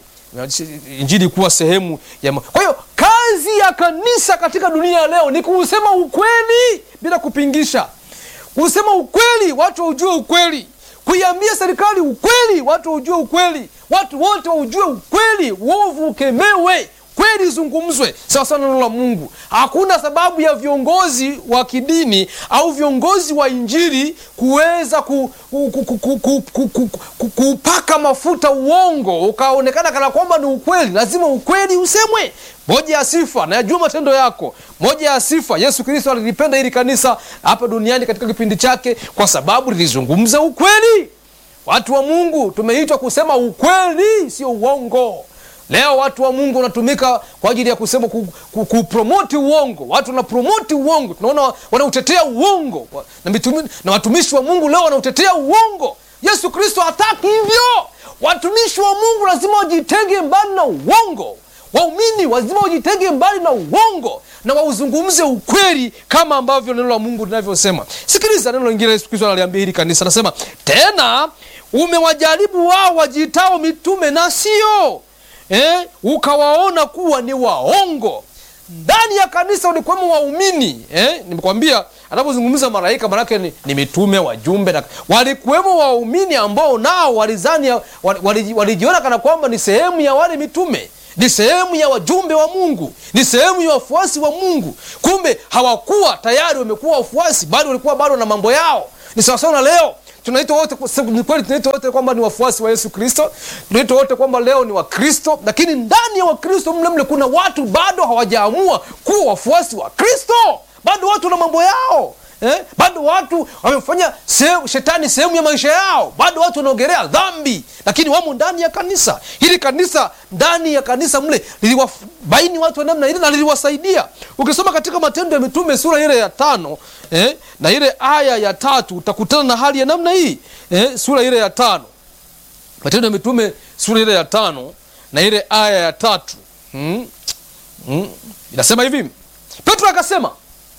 injili kuwa sehemu ya ma... Kwa hiyo kazi ya kanisa katika dunia ya leo ni kusema ukweli bila kupingisha, kusema ukweli, watu waujue ukweli, kuiambia serikali ukweli, watu waujue ukweli, watu wote waujue ukweli, uovu ukemewe, kweli zungumzwe sawa sawa neno la Mungu. Hakuna sababu ya viongozi wa kidini au viongozi wa injili kuweza ku, ku, ku, ku, ku, ku, ku, ku, kupaka mafuta uongo ukaonekana kana kwamba ni ukweli. Lazima ukweli usemwe. Moja ya sifa nayajua matendo yako. Moja ya sifa, Yesu Kristo alilipenda hili kanisa hapa duniani katika kipindi chake kwa sababu lilizungumza ukweli. Watu wa Mungu tumeitwa kusema ukweli, sio uongo. Leo watu wa Mungu wanatumika kwa ajili ya kusema kupromoti ku, ku uongo. Watu wanapromoti uongo, tunaona wanautetea uongo na, mitumi, na watumishi wa Mungu leo wanautetea uongo. Yesu Kristo hataki hivyo. Watumishi wa Mungu lazima wajitenge mbali na uongo. Waumini lazima wajitenge mbali na uongo na wauzungumze ukweli kama ambavyo neno la Mungu linavyosema. Sikiliza neno lingine Yesu Kristo analiambia hili kanisa, anasema tena, umewajaribu wao wajitao mitume na sio Eh, ukawaona kuwa ni waongo. Ndani ya kanisa ulikuwemo waumini eh, nimekwambia anapozungumza malaika manake ni, ni mitume wajumbe, na walikuwemo waumini ambao nao walizani walijiona wali, wali kana kwamba ni sehemu ya wale mitume, ni sehemu ya wajumbe wa Mungu, ni sehemu ya wafuasi wa Mungu. Kumbe hawakuwa tayari wamekuwa wafuasi, bali walikuwa bado na mambo yao. Ni sawasawa na leo tunaitwa wote ni kweli, tunaitwa wote kwamba ni wafuasi wa Yesu Kristo, tunaitwa wote kwamba leo ni Wakristo, lakini ndani ya Wakristo mle mle kuna watu bado hawajaamua kuwa wafuasi wa Kristo, bado watu na mambo yao eh? Bado watu wamefanya shetani sehemu ya maisha yao, bado watu wanaongelea dhambi, lakini wamo ndani ya kanisa hili. Kanisa ndani ya kanisa mle liliwabaini watu wa namna ile na liliwasaidia. Ukisoma katika Matendo ya Mitume sura ile ya tano eh, na ile aya ya tatu utakutana na hali ya namna hii eh, sura ile ya tano Matendo ya Mitume sura ile ya tano na ile aya ya tatu hmm? Hmm? inasema hivi, Petro akasema,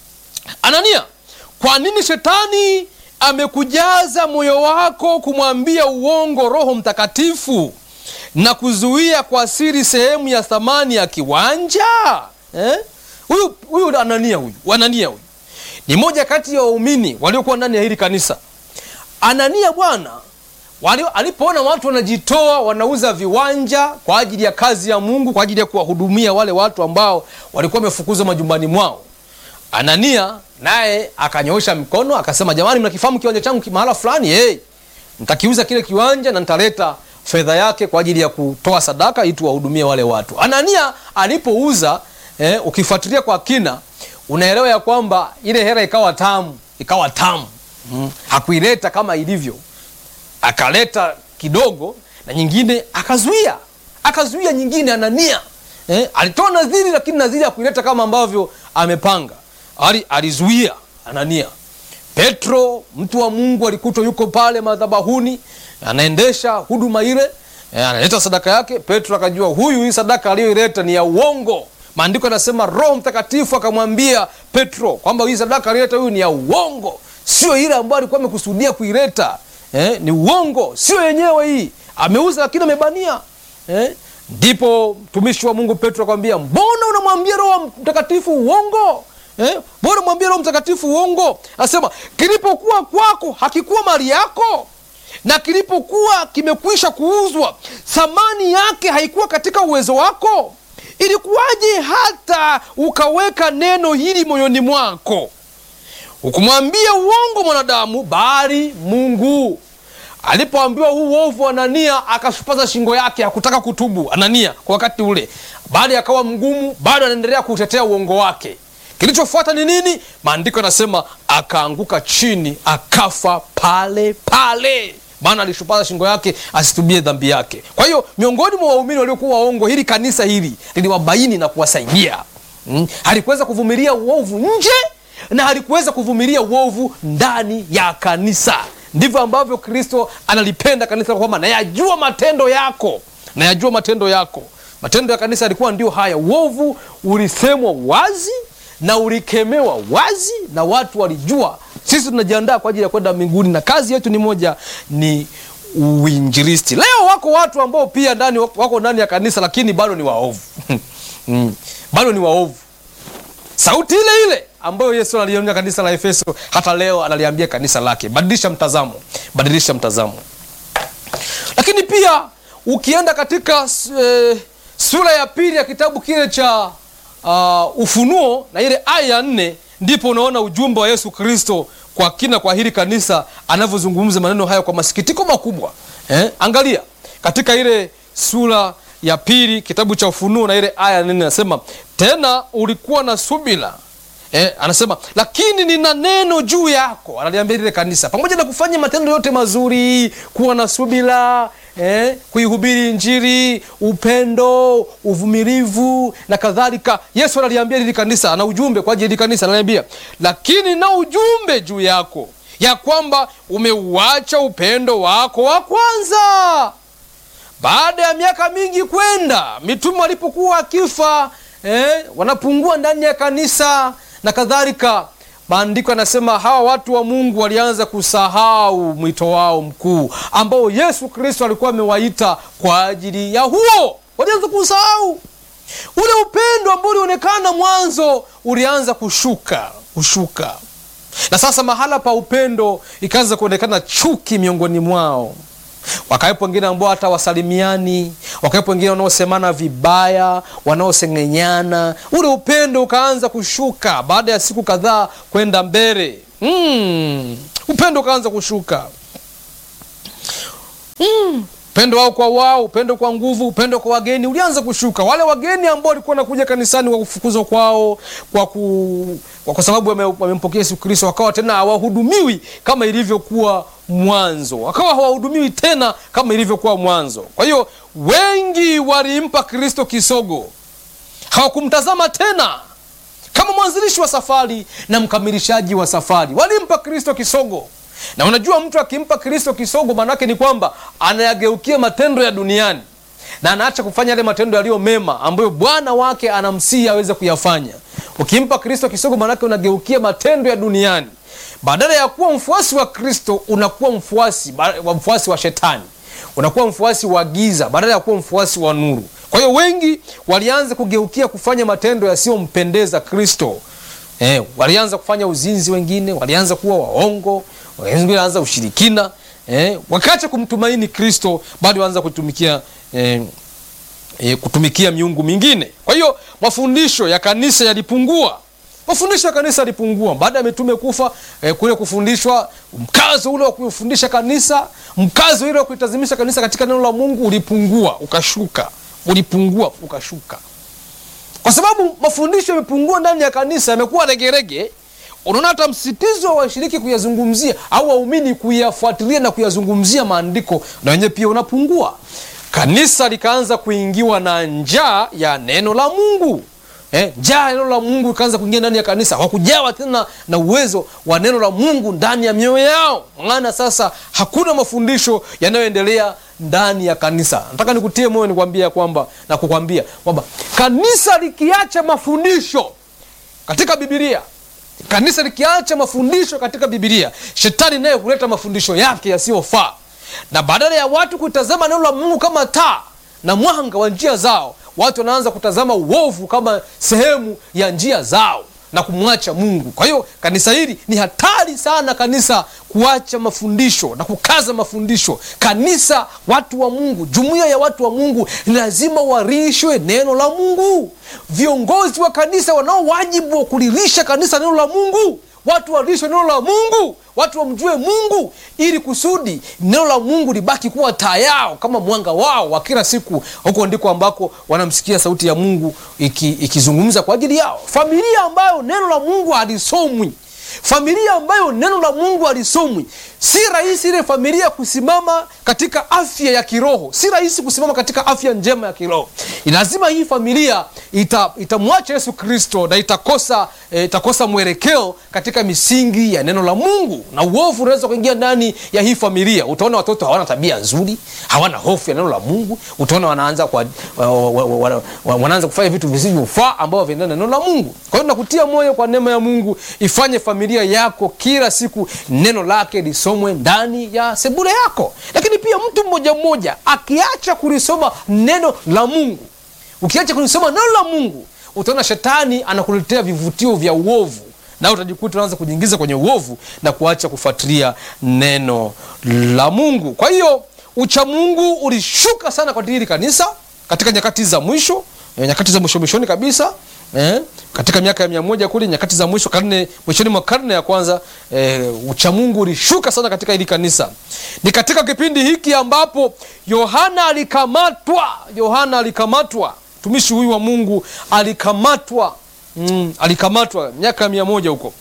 Anania kwa nini shetani amekujaza moyo wako kumwambia uongo Roho Mtakatifu na kuzuia kwa siri sehemu ya thamani ya kiwanja huyu eh? Huyu Anania huyu Anania huyu ni moja kati ya waumini waliokuwa ndani ya hili kanisa. Anania bwana, alipoona watu wanajitoa, wanauza viwanja kwa ajili ya kazi ya Mungu, kwa ajili ya kuwahudumia wale watu ambao walikuwa wamefukuzwa majumbani mwao, Anania naye akanyoosha mkono akasema, jamani, mnakifahamu kiwanja changu mahala fulani? Hey, nitakiuza kile kiwanja na nitaleta fedha yake kwa ajili ya kutoa sadaka ili tuwahudumie wale watu. Anania alipouza eh, ukifuatilia kwa kina unaelewa ya kwamba ile hela ikawa tamu, ikawa tamu mm. Hakuileta kama ilivyo, akaleta kidogo na nyingine akazuia, akazuia nyingine. Anania eh, alitoa nadhiri, lakini nadhiri hakuileta kama ambavyo amepanga ali alizuia Anania. Petro mtu wa Mungu alikutwa yuko pale madhabahuni anaendesha huduma ile, analeta sadaka yake. Petro akajua huyu, hii sadaka aliyoileta ni ya uongo. Maandiko yanasema Roho Mtakatifu akamwambia Petro kwamba hii sadaka aliyoleta huyu ni ya uongo, sio ile ambayo alikuwa amekusudia kuileta. Eh, ni uongo, sio yenyewe hii, ameuza lakini amebania eh? Ndipo mtumishi wa Mungu Petro akamwambia, mbona unamwambia Roho Mtakatifu uongo Eh, mbona mwambie Roho Mtakatifu uongo? Anasema kilipokuwa kwako hakikuwa mali yako, na kilipokuwa kimekwisha kuuzwa thamani yake haikuwa katika uwezo wako. ilikuwaje hata ukaweka neno hili moyoni mwako ukumwambia uongo mwanadamu bali mungu alipoambiwa huu uovu anania akashupaza shingo yake hakutaka kutubu anania kwa wakati ule baada akawa mgumu bado anaendelea kutetea uongo wake kilichofuata ni nini maandiko yanasema akaanguka chini akafa pale pale maana alishupaza shingo yake asitubie dhambi yake kwa hiyo miongoni mwa waumini waliokuwa waongo hili kanisa hili liliwabaini na kuwasaidia mm. halikuweza kuvumilia uovu nje na halikuweza kuvumilia uovu ndani ya kanisa ndivyo ambavyo kristo analipenda kanisa kwamba nayajua matendo yako nayajua matendo yako matendo ya kanisa yalikuwa ndio haya uovu ulisemwa wazi na ulikemewa wazi na watu walijua sisi tunajiandaa kwa ajili ya kwenda mbinguni na kazi yetu ni moja ni uinjilisti leo wako watu ambao pia ndani wako ndani ya kanisa lakini bado ni waovu mm. bado ni waovu sauti ile ile ambayo yesu analionya kanisa la efeso hata leo analiambia kanisa lake badilisha mtazamo badilisha mtazamo lakini pia ukienda katika e, sura ya pili ya kitabu kile cha uh, ufunuo na ile aya ya nne ndipo unaona ujumbe wa yesu kristo kwa kina kwa hili kanisa anavyozungumza maneno haya kwa masikitiko makubwa eh? angalia katika ile sura ya pili kitabu cha ufunuo na ile aya nne anasema tena ulikuwa na subila Eh, anasema lakini nina neno juu yako analiambia lile kanisa pamoja na kufanya matendo yote mazuri kuwa na subila eh, kuihubiri injiri upendo uvumilivu na kadhalika yesu analiambia lili kanisa ana ujumbe kwa ajili hili kanisa analiambia lakini na ujumbe juu yako ya kwamba umeuacha upendo wako wa kwanza baada ya miaka mingi kwenda mitume walipokuwa wakifa eh, wanapungua ndani ya kanisa na kadhalika maandiko yanasema hawa watu wa mungu walianza kusahau mwito wao mkuu ambao yesu kristo alikuwa amewaita kwa ajili ya huo walianza kusahau ule upendo ambao ulionekana mwanzo ulianza kushuka kushuka na sasa mahala pa upendo ikaanza kuonekana chuki miongoni mwao wakawepo wengine ambao hata wasalimiani wakawepo wengine wanaosemana vibaya wanaoseng'enyana ule upendo ukaanza kushuka baada ya siku kadhaa kwenda mbele mm, upendo ukaanza kushuka mm, upendo wao kwa wao upendo kwa nguvu upendo kwa wageni ulianza kushuka wale wageni ambao walikuwa wanakuja kanisani kwa kufukuzwa kwao kwa, ku, kwa, kwa sababu wamempokea yesu kristo wakawa tena hawahudumiwi kama ilivyokuwa mwanzo wakawa hawahudumiwi tena kama ilivyokuwa mwanzo kwa hiyo wengi walimpa kristo kisogo hawakumtazama tena kama mwanzilishi wa safari na mkamilishaji wa safari walimpa kristo kisogo na unajua mtu akimpa kristo kisogo maanaake ni kwamba anayageukia matendo ya duniani na anaacha kufanya yale matendo yaliyo mema ambayo bwana wake anamsihi aweze kuyafanya ukimpa kristo kisogo maanake unageukia matendo ya duniani badala ya kuwa mfuasi wa kristo unakuwa mfuasi mfuasi wa shetani unakuwa mfuasi wa giza badala ya kuwa mfuasi wa nuru kwa hiyo wengi walianza kugeukia kufanya matendo yasiyompendeza kristo eh, walianza kufanya uzinzi wengine walianza kuwa waongo wengine walianza ushirikina eh, wakaacha kumtumaini kristo bado waanza kutumikia eh, eh, kutumikia miungu mingine kwa hiyo mafundisho ya kanisa yalipungua mafundisho ya kanisa yalipungua baada ya mitume kufa eh, kule kufundishwa mkazo ule wa kufundisha kanisa mkazo ule wa kuitazimisha kanisa katika neno la mungu ulipungua ukashuka ulipungua ukashuka kwa sababu mafundisho yamepungua ndani ya kanisa yamekuwa regerege unaona hata msitizo wa washiriki kuyazungumzia au waumini kuyafuatilia na kuyazungumzia maandiko na wenyewe pia unapungua kanisa likaanza kuingiwa na njaa ya neno la mungu eh, njaa ya neno la mungu ikaanza kuingia ndani ya kanisa hawakujawa tena na uwezo wa neno la mungu ndani ya mioyo yao maana sasa hakuna mafundisho yanayoendelea ndani ya kanisa nataka nikutie moyo nikwambia kwamba na kukwambia kwamba kanisa likiacha mafundisho katika bibilia kanisa likiacha mafundisho katika bibilia shetani naye huleta mafundisho yake yasiyofaa na badala ya watu kutazama neno la mungu kama taa na mwanga wa njia zao watu wanaanza kutazama uovu kama sehemu ya njia zao na kumwacha Mungu. Kwa hiyo kanisa hili ni hatari sana, kanisa kuacha mafundisho na kukaza mafundisho. Kanisa, watu wa Mungu, jumuiya ya watu wa Mungu ni lazima warishwe neno la Mungu. Viongozi wa kanisa wanao wajibu wa kulilisha kanisa neno la Mungu. Watu walishwe neno la Mungu, watu wamjue Mungu, ili kusudi neno la Mungu libaki kuwa taa yao kama mwanga wao wa kila siku. Huko ndiko ambako wanamsikia sauti ya Mungu iki, ikizungumza kwa ajili yao. Familia ambayo neno la Mungu halisomwi, familia ambayo neno la Mungu halisomwi, si rahisi ile familia kusimama katika afya ya kiroho, si rahisi kusimama katika afya njema ya kiroho. Lazima hii familia ita, itamwacha Yesu Kristo na itakosa e, itakosa mwelekeo katika misingi ya neno la Mungu, na uovu unaweza kuingia ndani ya hii familia. Utaona watoto hawana tabia nzuri, hawana hofu ya neno la Mungu. Utaona wanaanza kwa, wa, wa, wa, wa, wa, wanaanza kufanya vitu visivyofaa ambavyo vinaendana na neno la Mungu. Kwa hiyo nakutia moyo kwa neema ya Mungu, ifanye familia yako kila siku neno lake lisomwe ndani ya sebule yako, lakini pia mtu mmoja mmoja akiacha kulisoma neno la Mungu ukiacha kulisoma neno la Mungu utaona shetani anakuletea vivutio vya uovu, na utajikuta unaanza kujiingiza kwenye uovu na kuacha kufuatilia neno la Mungu. Kwa hiyo uchamungu ulishuka sana kwa hili kanisa katika nyakati za mwisho, nyakati za mwisho mwishoni kabisa eh, katika miaka ya mia moja kule nyakati za mwisho karne mwishoni mwa karne ya kwanza eh, uchamungu ulishuka sana katika hili kanisa. Ni katika kipindi hiki ambapo Yohana alikamatwa. Yohana alikamatwa, mtumishi huyu wa Mungu alikamatwa. Mm, alikamatwa miaka ya mia moja huko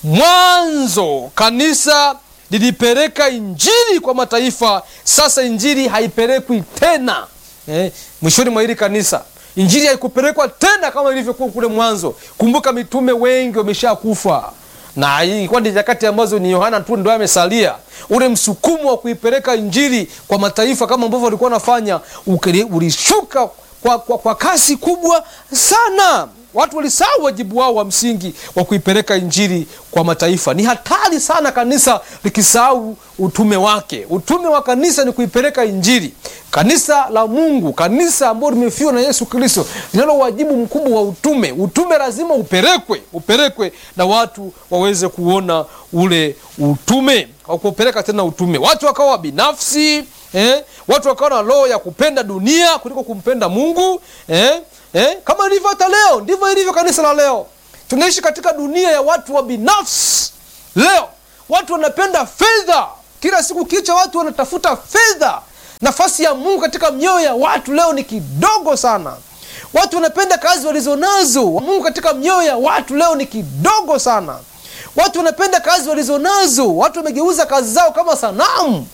mwanzo. Kanisa lilipeleka injili kwa mataifa, sasa injili haipelekwi tena eh, mwishoni mwa hili kanisa Injili haikupelekwa tena kama ilivyokuwa kule mwanzo. Kumbuka mitume wengi wameshakufa, na ilikuwa ni nyakati ambazo ni Yohana tu ndo amesalia. Ule msukumo wa kuipeleka injili kwa mataifa kama ambavyo walikuwa wanafanya ulishuka kwa, kwa, kwa kasi kubwa sana. Watu walisahau wajibu wao wa msingi wa kuipeleka injili kwa mataifa. Ni hatari sana kanisa likisahau utume wake. Utume wa kanisa ni kuipeleka injili. Kanisa la Mungu, kanisa ambalo limefiwa na Yesu Kristo, linalo wajibu mkubwa wa utume. Utume lazima upelekwe, upelekwe na watu waweze kuona ule utume. Hakupeleka tena utume, watu wakawa binafsi eh? Watu wakawa na roho ya kupenda dunia kuliko kumpenda Mungu eh? Eh? Kama ilivyo hata leo, ndivyo ilivyo kanisa la leo. Tunaishi katika dunia ya watu wa binafsi. Leo watu wanapenda fedha, kila siku kicha watu wanatafuta fedha. Nafasi ya Mungu katika mioyo ya watu leo ni kidogo sana. Watu wanapenda kazi walizonazo. Mungu katika mioyo ya watu leo ni kidogo sana. Watu wanapenda kazi walizonazo. Watu wamegeuza kazi zao kama sanamu.